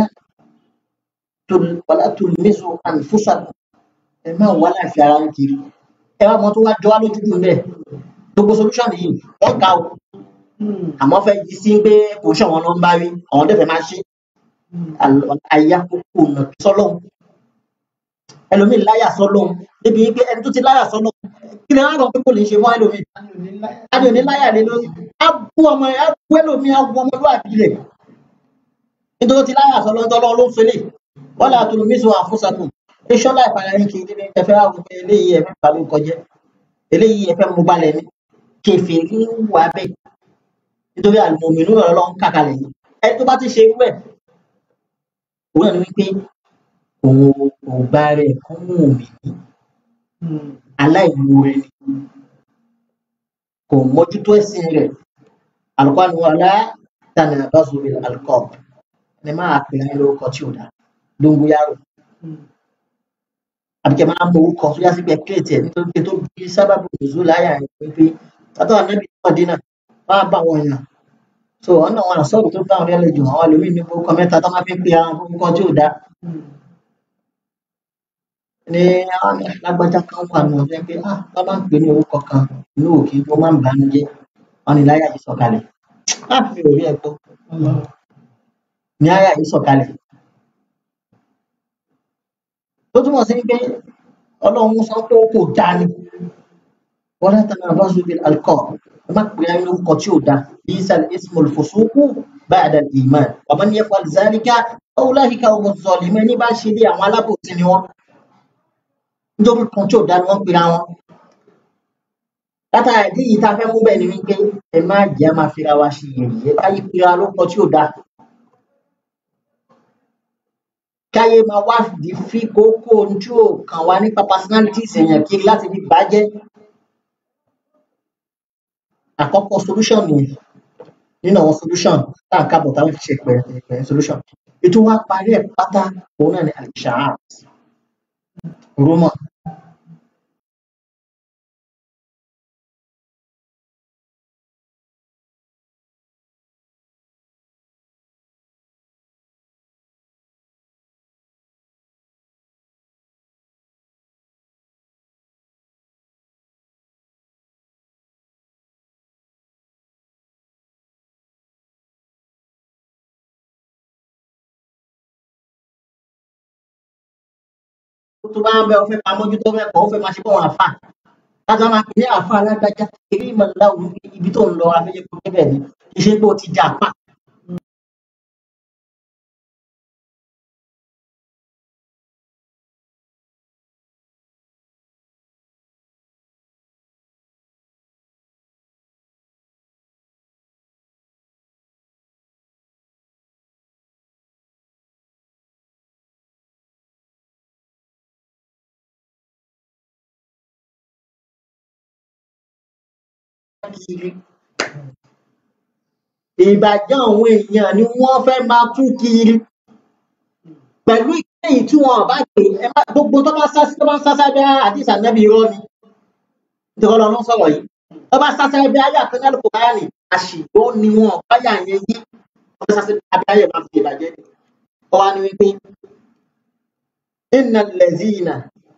wàlá tulmizu anfusakum ẹ má wà láìfi ara ń kiri ẹ wá mọ tó wá jọ wá lójú dùn bẹ́ẹ̀ gbogbo solution yìí wọn ga o àmọ́ fẹ́ yí sí pé kò ṣe àwọn ló ń bá rí àwọn dẹfẹ máa ṣe àyà kókó ọ̀nà sọ́lọ́hún ẹlòmíì láyà sọ́lọ́hún débi pé ẹni tó ti láyà sọ́lọ́hún kí ni wọn rọ pé kò lè ṣe fún ẹlòmíì adé òní láyà lé lórí á bú ọmọ ẹ á bú ẹlòmíì á bú ọmọlúwàbí rẹ nítorí ó ti láyà sọ́lọ́hún tọ́lọ́ ló ń fẹlẹ̀ wọ́n là tó lómi sọ àfúnṣàkùn iṣọ́ láì para yín kiri ní ẹfẹ́ àwọn ọmọ eléyìí ẹ̀fẹ́ pàlú kọjẹ́ eléyìí ẹ̀fẹ́ mú balẹ̀ ní kẹfẹ́ ní wà bẹ́ẹ̀ nítorí àlùmọ̀mìnú rẹ̀ lọ́n kàkalẹ̀ yìí ẹni tó bá ti ṣe irú ẹ̀ òun ẹ̀ ní wípé òun ò bá rẹ̀ kún òmì ní aláìmoore ni kò mójútó ẹ̀sìn rẹ̀ alùpàá ni wọn alá tànà bá sórí alukọ́ ẹni máa pè é lórúkọ tí ò dá dóngóyárò àbíkẹ́ máa ń mọ orúkọ tó yá sí pé kéètì ẹ̀ nítorí pé tó bí sábàbù nìzú láyà ẹ̀ pé pé látọ̀ ànábì náà dínà wọ́n á bá wọn yàn so ọ̀nà wọn àsọ̀rọ̀ tó bá wọn rẹ̀ lẹ́jọ́ àwọn ẹlòmíì ní orúkọ mẹ́ta tó máa fi ń pe àwọn orúkọ tí ò dá ní àwọn lágbájá kan wà nù ọ̀fẹ́ pé ah wọ́n máa ń pè ní orúkọ kan inú òkè wọ́n máa ń bànú jẹ́ wọn ni láyà yìí sọ̀kalẹ̀ ah mi ò rí ẹ̀ gbọ́ ní àyà yìí sọ̀kalẹ̀ tó túmọ̀ sí pé ọlọ́run sọ pé ó kò dá ni wọ́n láti náà bá zùbí alkọ́ ẹ má pè é lórúkọ tí ò dá bí sal ismul fusuku ba'da al-iman wa man yaf'al zalika ulaika humu zalimun ní bá ṣe lé àwọn alábòsí ni wọ́n nítorí kan tí ò dá ni wọ́n pera wọn látara ìdí yìí tá a fẹ́ mú bẹ́ẹ̀ ni wípé ẹ má jẹ́ máa fira wa ṣe yẹ̀yẹ́ káyé pera lórúkọ tí ò dá káyé máa wá di fi kókó ohun tí ò kàn wá nípa personalities èèyàn kiri láti fi bàjẹ́ àkọ́kọ́ solution nìyẹn nínú àwọn solution tá à ń kábọ̀ táwọn fi ṣe pẹ̀rẹ̀ pẹ̀rẹ̀ solution ètò wa parí ẹ̀ pátá òun náà ni al-isha'at rumour tó bá ń bẹ ọ fẹ́ máa mójútó fẹ́ kọ́ ọ fẹ́ máa ṣe fún àwọn àfà láti máa pè ní àfà alágbájá eré ìmọ̀lá òun ibi tó ń lọ abẹ́yẹ kó débẹ̀ ni kì í ṣe pé ó ti jà pa. kiri ìbàjẹ́ àwọn èèyàn ni wọ́n fẹ́ máa tú kiri pẹ̀lú ìkẹyìn tí wọn bá pè ẹ má gbogbo tó bá sá tó bá ń sásá bí àdìsá nẹ́bí irọ́ ni nítorí ọlọ́run sọ̀rọ̀ yìí tó bá sásá bí ayé àtúnyẹ́ lóko báyà ní àṣìgbó ni wọn báyà yẹn yí wọ́n fẹ́ sásá bí ayé máa fi ìbàjẹ́ ni ọ wá ní wípé inna allazina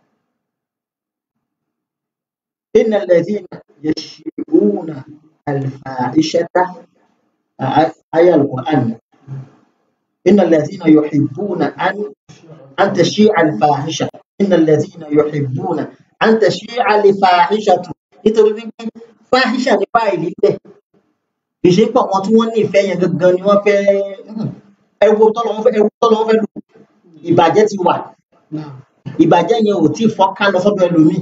inna allazina yashibuna alfa'ishata ayé al-Qur'an إن الذين يحبون أن أن تشيع الفاحشة إن الذين يحبون أن تشيع الفاحشة nítorí wípé fáhíṣà ní fáìlì bẹ́ẹ̀ kì í ṣe pọ̀ wọn tí wọ́n nífẹ̀ẹ́ yẹn gangan ni wọ́n fẹ́ ẹwo tọ́lọ́ fẹ́ ẹwo tọ́lọ́ fẹ́ lò ìbàjẹ́ ti wà ìbàjẹ́ yẹn ò tí ì fọ́ká lọ sọ́dọ̀ ẹlòmíì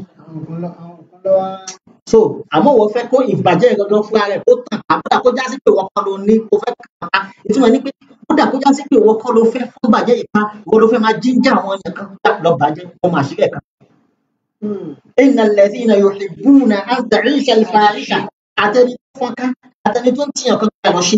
so àmọ́ wọ́n fẹ́ kó ìbàjẹ́ yẹn gangan fúnra rẹ̀ kó tàn àbúrò kó já sí pé wọ́n kọ́ ló ní kó fẹ́ kàn á ìtumọ̀ ní pé kódà kó já sí pé wọ́n kọ́ ló fẹ́ fún bàjẹ́ yìí pa wọ́n ló fẹ́ máa jíjà àwọn èèyàn kan kódà lọ bàjẹ́ kó máa sílẹ̀ kan. Inna alladhina yuhibbuna an ta'isha al-fahisha àtẹni tó fọ́nká àtẹni tó ń tiyàn kan kí a lọ ṣe.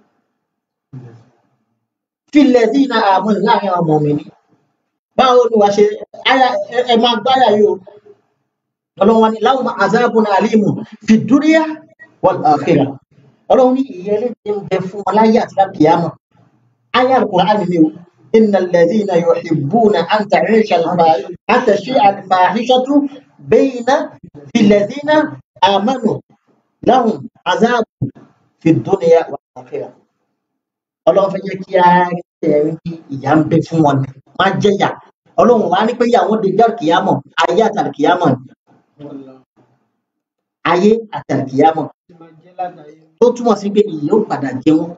Fil ladhina amanu láàrin àwọn ọmọ mi ni. Báwo ni wàá ṣe ẹ máa gbáyà yìí o? Ọlọ́run wa ni lahum azabun alimun fi dunya wal akhirah. Ọlọ́run ní ìyẹlé ti ń bẹ fún wọn láyé àti lákìyàmọ̀. آية القرآن اليوم إن الذين يحبون أن تعيش الفاحشة أن تشيع الفاحشة بين في الذين آمنوا لهم عذاب في الدنيا والآخرة Ọlọ́run fẹ́ jẹ́ kí a rí ẹ̀rí kí ìyà ń bẹ fún wọn ni má jẹ́yà Ọlọ́run wá ní pé ìyàwó de jọ́ kìyàmọ̀ ayé àtàlùkìyàmọ̀ ni ayé àtàlùkìyàmọ̀ tó túmọ̀ sí pé ìyà ó padà jẹ wọ́n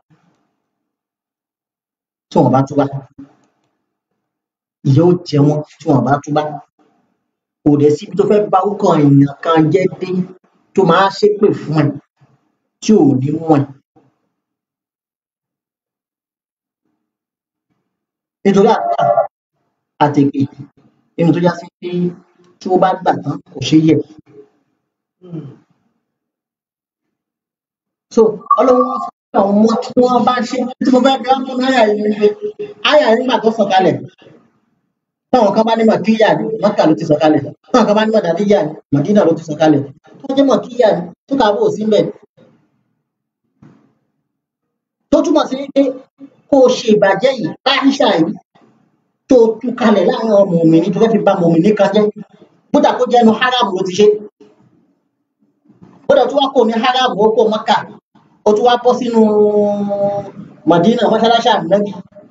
tí wọn bá túbá ìyà ó jẹ wọn tí wọn bá túbá kò dẹ̀ síbi tó fẹ́ bá orúkọ èèyàn kan jẹ́ dé tó máa ṣépè fún ẹ tí ò ní mú ẹ. nítorí àdúrà àtèké nínú tó já sí pé tí wọ́n bá gbà tán kò ṣeé yẹ̀. so ọlọ́run wọn fún àwọn ọmọ tí wọ́n bá ṣe tí mo fẹ́ gbá fún àyà yìí ni pé àyà yìí nígbà tó sọ̀kalẹ̀ táwọn kan bá ní màkíyà ni mọ́kà ló ti sọ̀kalẹ̀ táwọn kan bá ní màdàdíyà ni màdínà ló ti sọ̀kalẹ̀ tó jẹ́ màkíyà ni tó kà á bò sí mbẹ̀. tó túmọ̀ sí pé kó o ṣe ìbàjẹ́ yìí láìṣà yìí tó tú kalẹ̀ láàrin ọmọ òmìnir tó fẹ́ fi ba mòmìnir kan jẹ́ bódà kó jẹ́ ẹnu haram ló ti ṣe bódà tó wá kó ní haram ó kó mọ́kà ó tún wá bọ́ sínú Madina mọ́ṣáláṣí ànábì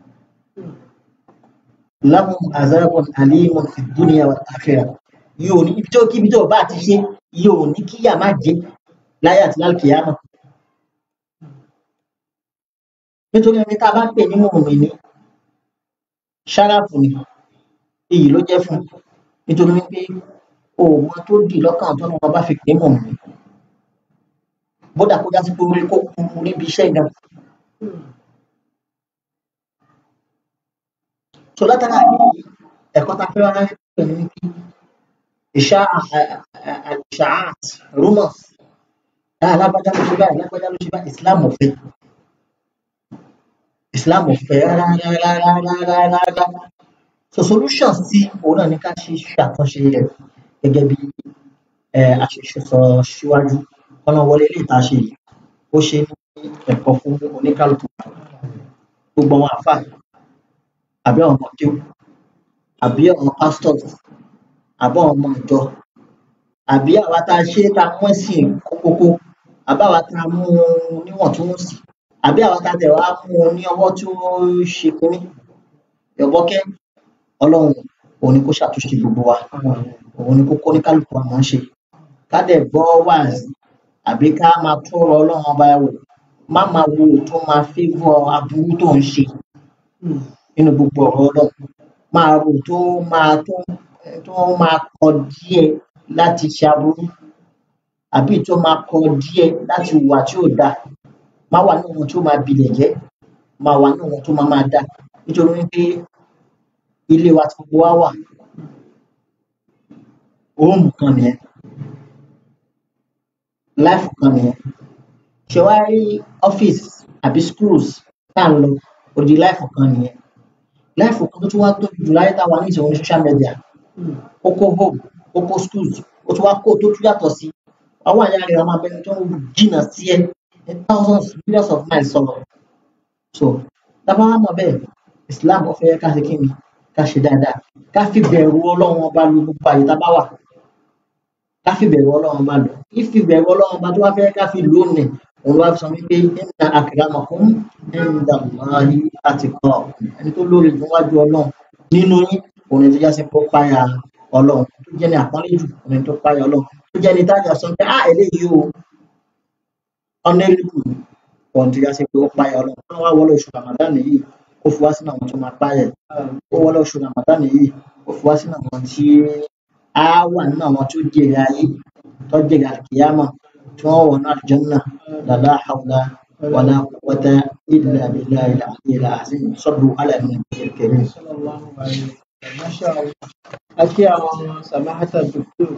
lahum azabun alimun fi dunya wal akhirah yóò ní ibi tó kí ibi tó bá ti ṣe yóò ní kíyà má jẹ láyé àti lálùkìyàmọ̀ nítorí ẹni tá a bá pè ní mùmínì ṣáráàfù ni èyí ló jẹ́ fún nítorí wípé òun tó dì lọ́kàn tó ní wọn bá fi pè é mùmínì bódà kó jásí pé orí kó kú níbi iṣẹ́ gan. so látara yìí ẹ̀kọ́ ta fẹ́ wá pẹ̀lú ní kí ìṣá àṣàáàt rumors alágbájá ló ṣe báyìí alágbájá ló ṣe báyìí islam ò fẹ́ islam ò fẹ́ rárá rárá rárá rárá rárá so solution sí òun náà ní ká ṣe ṣàtúnṣe rẹ̀ gẹ́gẹ́ bí àṣìṣe sọ síwájú ọ̀nà wọlé ilé ìta ṣe yìí ó ṣe ní ẹ̀kọ́ fún oníkálukú gbogbo àwọn àfáà àbí àwọn ọmọ kéwù àbí àwọn pastors àbí àwọn ọmọ ìjọ àbí àwa tá a ṣe tá a mú ẹ̀sìn kókókó àbí àwa tá a mú un níwọ̀ntúnwọ̀nsì àbí àwa tá a tẹ̀ wá mú un ní ọwọ́ tí ó ṣe kínní yọ̀bọ́kẹ́ ọlọ́run òun ni kó ṣàtúnṣe gbogbo wa òun ni kó kó oníkálukú àmọ́ ṣe ká dẹ̀ gbọ́ wáàsí àbí ká máa tún ọ̀rọ̀ ọlọ́run ọba wò má máa wo tó máa favour aburú tó ń ṣe nínú gbogbo ọ̀rọ̀ ọlọ́run máa rò tó máa tó tó máa kọ díẹ̀ láti ṣe aburú àbí tó máa kọ díẹ̀ láti hùwà tí ò dáa má wà ní ohun tó máa bilẹ̀ jẹ́ máa wà ní ohun tó máa máa dáa nítorí wípé ilé wa tí gbogbo wa wà hóòmù kan nìyẹn láìfù kan nìyẹn ṣe wá rí ọ́fíìsì àbí schools tá à ń lọ òdi láìfù kan nìyẹn láìfù kan tó tún wá tóbi jù láyé táwa ní ìṣòro ní social media ó kó home ó kó schools ó tún wá kó tó tún yàtọ̀ sí àwọn àyà rẹ̀ máa bẹni tó ń jìnnà sí ẹ ní thousands millions of miles sọ̀rọ̀ so tábà wà mọ̀ bẹ́ẹ̀ Islam ó fẹ́ ká ṣe kí ni ká ṣe dáadáa ká fi bẹ̀rù Ọlọ́run ọba lu gbogbo àyè tá a bá wà ká fi bẹ̀rù Ọlọ́run ọba lò ìfi bẹ̀rù Ọlọ́run ọba tó wá fẹ́ ká fi lò ó nì òun wá sọ wípé inna akramakum inda Allahi atqakum ẹni tó lórí níwájú Ọlọ́run nínú yín òun tó jásí pé ó páyà Ọlọ́run tó jẹ́ ní àpọ́nlé jù òun tó páyà Ọlọ́run tó jẹ́ ní tájà sọ pé ah eléyìí o ọ̀nẹ́lùkù òun tó jásí pé ó páyà Ọlọ́run tó wá wọlé oṣù Ramadan yìí ó fi wá sínú àwọn tó máa páyà ó wọlé oṣù Ramadan yìí ó fi wá sínú àwọn tí á wà nínú àwọn tó jèrè ayé tó jèrè àkìyámà tí wọ́n wọ̀ náà Janna la hawla wala quwwata illa billahi al-aliyyil azim sallu ala nabiyyil karim. sallallahu alayhi wa sallam masha allah àti àwọn samahata doctor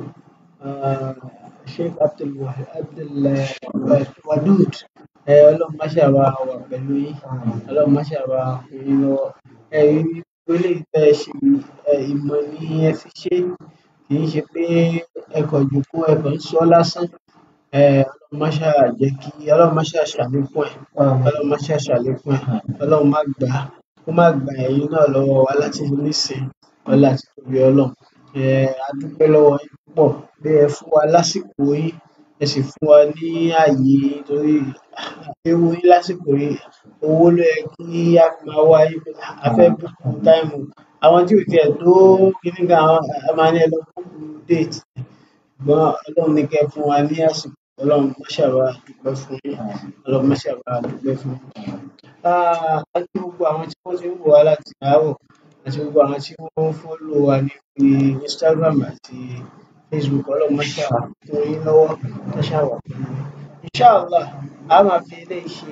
sheikh abdulwahid abdulwadud ọlọ́run máṣe wa wà pẹ̀lú yín ọlọ́run máṣe wa fún yín lọ́wọ́ ẹ̀rí wílé ìfẹ́ ṣe ìmọ̀ ní ẹ fi ṣe kì í ṣe pé ẹkọ̀ jòkó ẹkọ̀ ń sọ lásán ọlọ́run máṣe jẹ́ kí ọlọ́run máṣe ṣàlékún ẹ̀ ọlọ́run máṣe ṣàlékún ẹ̀ ọlọ́run má gbà á kó má gba ẹ̀yin náà lọ́wọ́ wa láti nísìn ọlá àti tóbi ọlọ́run a dúpẹ́ lọ́wọ́ yín púpọ̀ pé ẹ fún wa lásìkò yín ẹ sì fún wa ní ààyè torí ewu yín lásìkò yìí owó ló yẹ kí a fi máa wá yín pé a fẹ́ búkú táìmù àwọn tí ò tiẹ̀ tó kíní kan àwọn a máa ní ẹ lọ búkú déètì ṣùgbọ́n ọlọ́run ní kẹ́ ẹ fún wa ní àsìkò ọlọ́run má ṣàbà dúpẹ́ fún yín ọlọ́run má ṣàbà dúpẹ́ fún yín. a kí gbogbo àwọn tí wọ́n ti ń wò wá láti àárọ̀ àti gbogbo àwọn tí wọ́n ń fọ́lò wa ní orí Instagram àti Facebook ọlọ́run má ṣàbà fún yín lọ́wọ́ má ṣàbà fún yín. Inshallah a máa fi eléyìí ṣe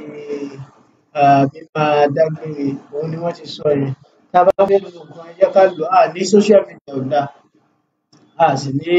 mímáa dágbére òun ni wọ́n ti sọ yẹn tá a bá fẹ́ lo nǹkan ẹ jẹ́ ká lò á ní social media ò dáa a sì ní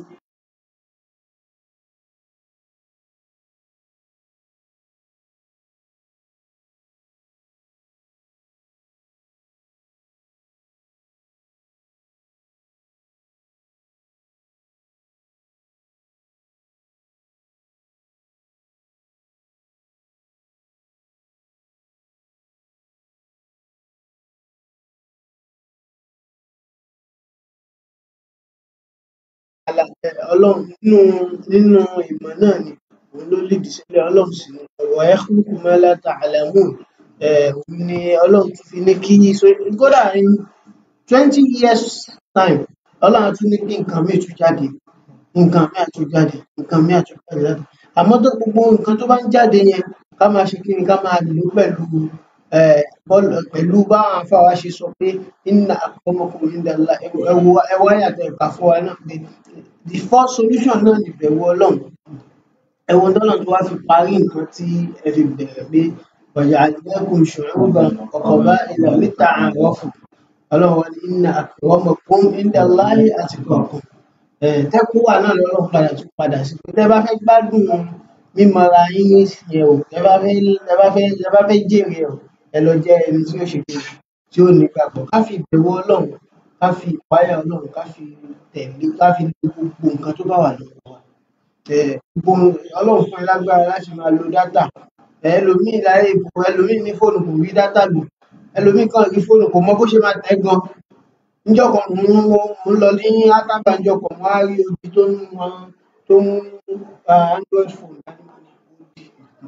ọlọ́run nínú nínú ìmọ̀ náà ni òun ló lìdí sílẹ̀ ọlọ́run sì ni wa yakhluqu ma la ta'lamun òun ni ọlọ́run tún fi ní kí kódà in twenty years time ọlọ́run tún ní kí nǹkan míì tún jáde nǹkan míì tún jáde nǹkan míì tún jáde láti àmọ́ tó gbogbo nǹkan tó bá ń jáde yẹn ká máa ṣe kí ni ká máa lò ó pẹ̀lú pẹ̀lú báwọn afáwa ṣe sọ pé inna akramakum indallahi ẹwọ àyàtọ̀ ẹ̀ka fún wa náà pé the first solution náà ni ìbẹ̀rù ọlọ́run ẹ̀wọ̀n tọ́lọ̀ tó wá fi parí nǹkan tí ẹ fi bẹ̀rẹ̀ pé ọ̀yà àdìlẹ́kùn ṣu'uban wa qaba'ila lita'arafu ọlọ́run wa ní inna akramakum indallahi atqakum tẹ́kùwà náà lọ́lọ́run padà tún padà sí pé tẹ́ bá fẹ́ gbádùn mímọra yín ní ìsìn o tẹ́ bá fẹ́ tẹ́ bá fẹ́ tẹ́ bá fẹ́ jèrè o ẹ lọ jẹ́ ẹni tí ó ṣe pé tí ó nígbàgbọ́ ká fi ìbẹ̀rù ọlọ́run ká fi ìpáyà ọlọ́run ká fi tẹ̀lé ká fi lo gbogbo nǹkan tó bá wà lọ́wọ́ wa Eh, gbogbo ọlọ́run fún ẹ lágbára láti máa lo dátà ẹlòmíì láyé ìbò ẹlòmíì ní fóònù kò rí dátà lò ẹlòmíì kan rí fóònù kò mọ bó ṣe máa tẹ̀ gan níjọ́ kan mò ń mò ń lọ ní átábà níjọ́ kan mo wá rí odi tó ń wọn tó ń ah, android phone dání mo ní odi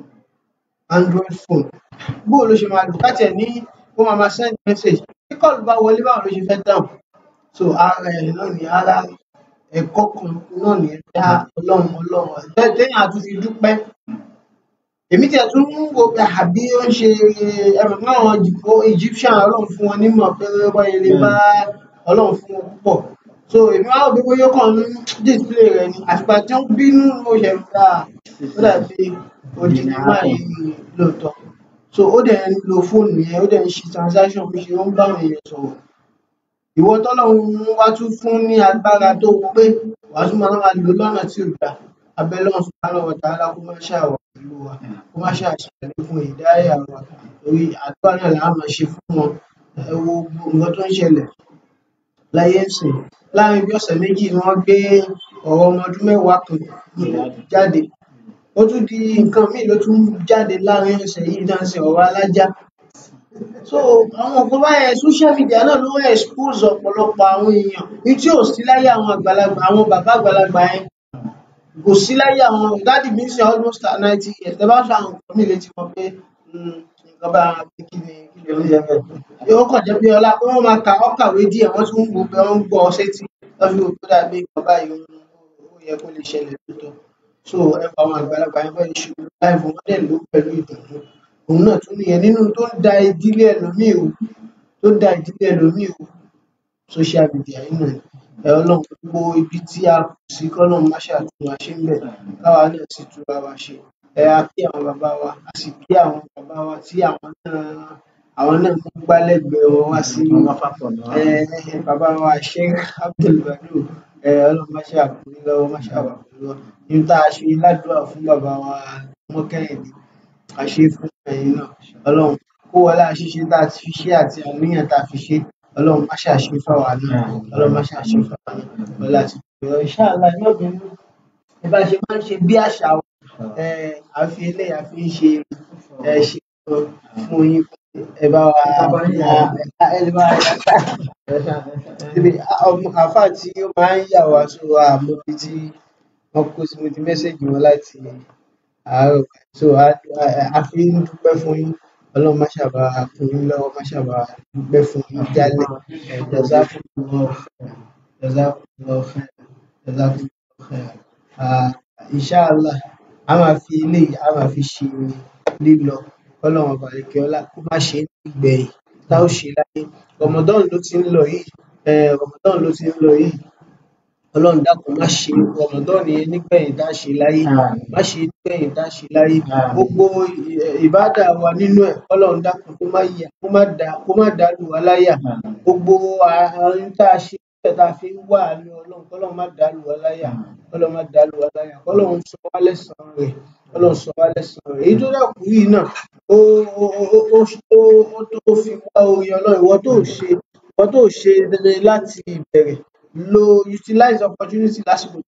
android phone bóò ló ṣe máa lò káàtì ẹ̀ ní ó máa máa send message tí kọ́ọ̀lù bá wọlé báwo ló ṣe fẹ́ dáhùn so ara ẹ̀ náà ni ara ẹ̀kọ́ kan náà nìyẹn dá ọlọ́run ọlọ́run tẹ́- téèyàn á tún fi dúpẹ́ èmi tiẹ̀ tún ń wo pé àbí ó ń ṣe ẹ̀rọ náà àwọn Egypt- Egyptian ọlọ́run fún wọn nímọ̀ pé wọ́n yẹn lè bá ọlọ́run fún wọn púpọ̀ so èmi wá rò pé bóyá ó kàn ń display rẹ̀ ni àtìgbà tí ó ń bínú ló ṣe ń gbà ó dàbí odidi máa yìí lóòótọ́ so ó dẹ̀ ń lo fóònù yẹn ó dẹ̀ ń ṣe transaction bí ṣe ó ń bá àwọn èèyàn sọ̀rọ̀ ìwọ tọ́lọ́run wá tún fún ní agbára tó pé wàá tún máa máa lò lọ́nà tí ò gbà abẹ́lọ́run subhanahu wa ta'ala kó má ṣàwà pẹ̀lú wa kó má ṣàṣàlẹ̀ fún ìdáyà wa torí àdúrà náà là á máa ṣe fún wọn ẹ wo gbogbo nǹkan tó ń ṣẹlẹ̀ láyé ìsìn láàrin bí ọ̀sẹ̀ méjì ni wọ́n gbé ọ̀rọ̀ ọmọ ọdún mẹ́wàá kan jáde ó tún di nǹkan míì ló tún jáde láàrin ọ̀sẹ̀ yìí náà ṣe ọ̀rọ̀ alájá so àwọn nǹkan báyẹn social media náà ló ń expose ọ̀pọ̀lọpọ̀ àwọn èèyàn ní tí ò sí láyé àwọn àgbàlagbà àwọn bàbá àgbàlagbà yẹn kò sí láyé àwọn dáàdì mi sí almost ninety years tẹ bá sọ àwọn nǹkan mi létí wọn pé "Hmm, nǹkan bá wọn pé kí ni kí lè ń yẹ bẹ́ẹ̀ yóò kàn jẹ́ pé ọlá pé wọ́n máa ka ọkàwé díẹ̀ wọ́n tún ń wo pé wọ́n ń gbọ́ ọ sétí wọ́n fi wò pé dàbí nǹkan báyìí ó ó yẹ kó lè ṣẹlẹ̀ lóòótọ́ so ẹ pa àwọn àgbàlagbà yẹn báyìí ṣe láìfọ wọn dẹ̀ ló pẹ̀lú ìdùnnú òun náà tún nìyẹn nínú tó ń da ìdílé ẹlòmíì o tó ń da ìdílé ẹlòmíì o social media yìí náà ni. ẹ ọlọ́run gbogbo ibi tí a kù sí kọ́lọ́run má ṣàtún wa ṣe ń bẹ̀ káwa náà sì túra wa ṣe ẹ a kí àwọn bàbá wa a sì kí àwọn bàbá wa tí àwọn náà àwọn náà mú gbálẹ́gbẹ̀ẹ́ wọn wá sí ẹ bàbá wa Sheikh Abdulbadu ẹ ọlọ́run má ṣàkóyún lọ́wọ́ má ṣàwàkóyún lọ́wọ́ ní tá a ṣe ládùúrà fún bàbá wa mọ́kẹ́yìndé a ṣe fún ẹ̀yin náà ọlọ́run kó wọlé àṣìṣe tá a ti fi ṣe àti àníyàn tá a fi ṣe ọlọ́run má ṣàṣe fáwa náà ọlọ́run má ṣàṣe fáwa náà ọlá àti ìgbéyàwó ìṣáàlá ẹ má bínú ẹ bá ṣe máa ń ṣe bí àṣà wa ẹ àfi eléyà fi ń ṣe ẹ ṣe kan fún yín ẹ bá wa ẹ lè bá wa yàtọ̀ ibi ọmọ àáfàá tí ó máa ń yà wá so àmọ́ ibi tí wọ́n kó sí mo ti mẹ́sẹ̀gì wọn láti àárọ̀ so a a- a fi ń dúpẹ́ fún yín ọlọ́run má ṣàbà kún yín lọ́wọ́ má ṣàbà dúpẹ́ fún yín jálẹ̀ ẹ̀ jazakumullahu khairan jazakumullahu khairan jazakumullahu khairan Ah, inshallah a máa fi eléyìí a máa fi ṣe lílọ kọ́lọ́run ọba àlekè ọlá kó má ṣe é nígbẹ̀yìn tá ó ṣe láyé Ramadan ló ti ń lọ yìí eh, Ramadan ló ti ń lọ yìí ọlọ́run dákun má ṣe Ramadan yẹn nígbẹ̀yìn tá a ṣe láyé má ṣe é nígbẹ̀yìn tá a ṣe láyé gbogbo ì- ìbádà wa nínú ẹ̀ ọlọ́run dákun kó má yà kó má dá kó má dá lù wá láyà gbogbo àárín tá a ṣe níbẹ̀ tá a fi ń wà ní ọlọ́run kọ́lọ́run má dá lù wá láyà kọ́lọ́run má dá lù wá láyà kọ́lọ́run sọ wá lẹ́san rẹ̀ kọ́lọ́run sọ wá lẹ́san rẹ̀ èyí tó dàkú yìí náà ó ó ó ó ó tó ó tó fi wá orí ọlọ́run ìwọ tó ṣe ìwọ tó ṣe dandan láti ìbẹ̀rẹ̀ lo utilize opportunity lásìkò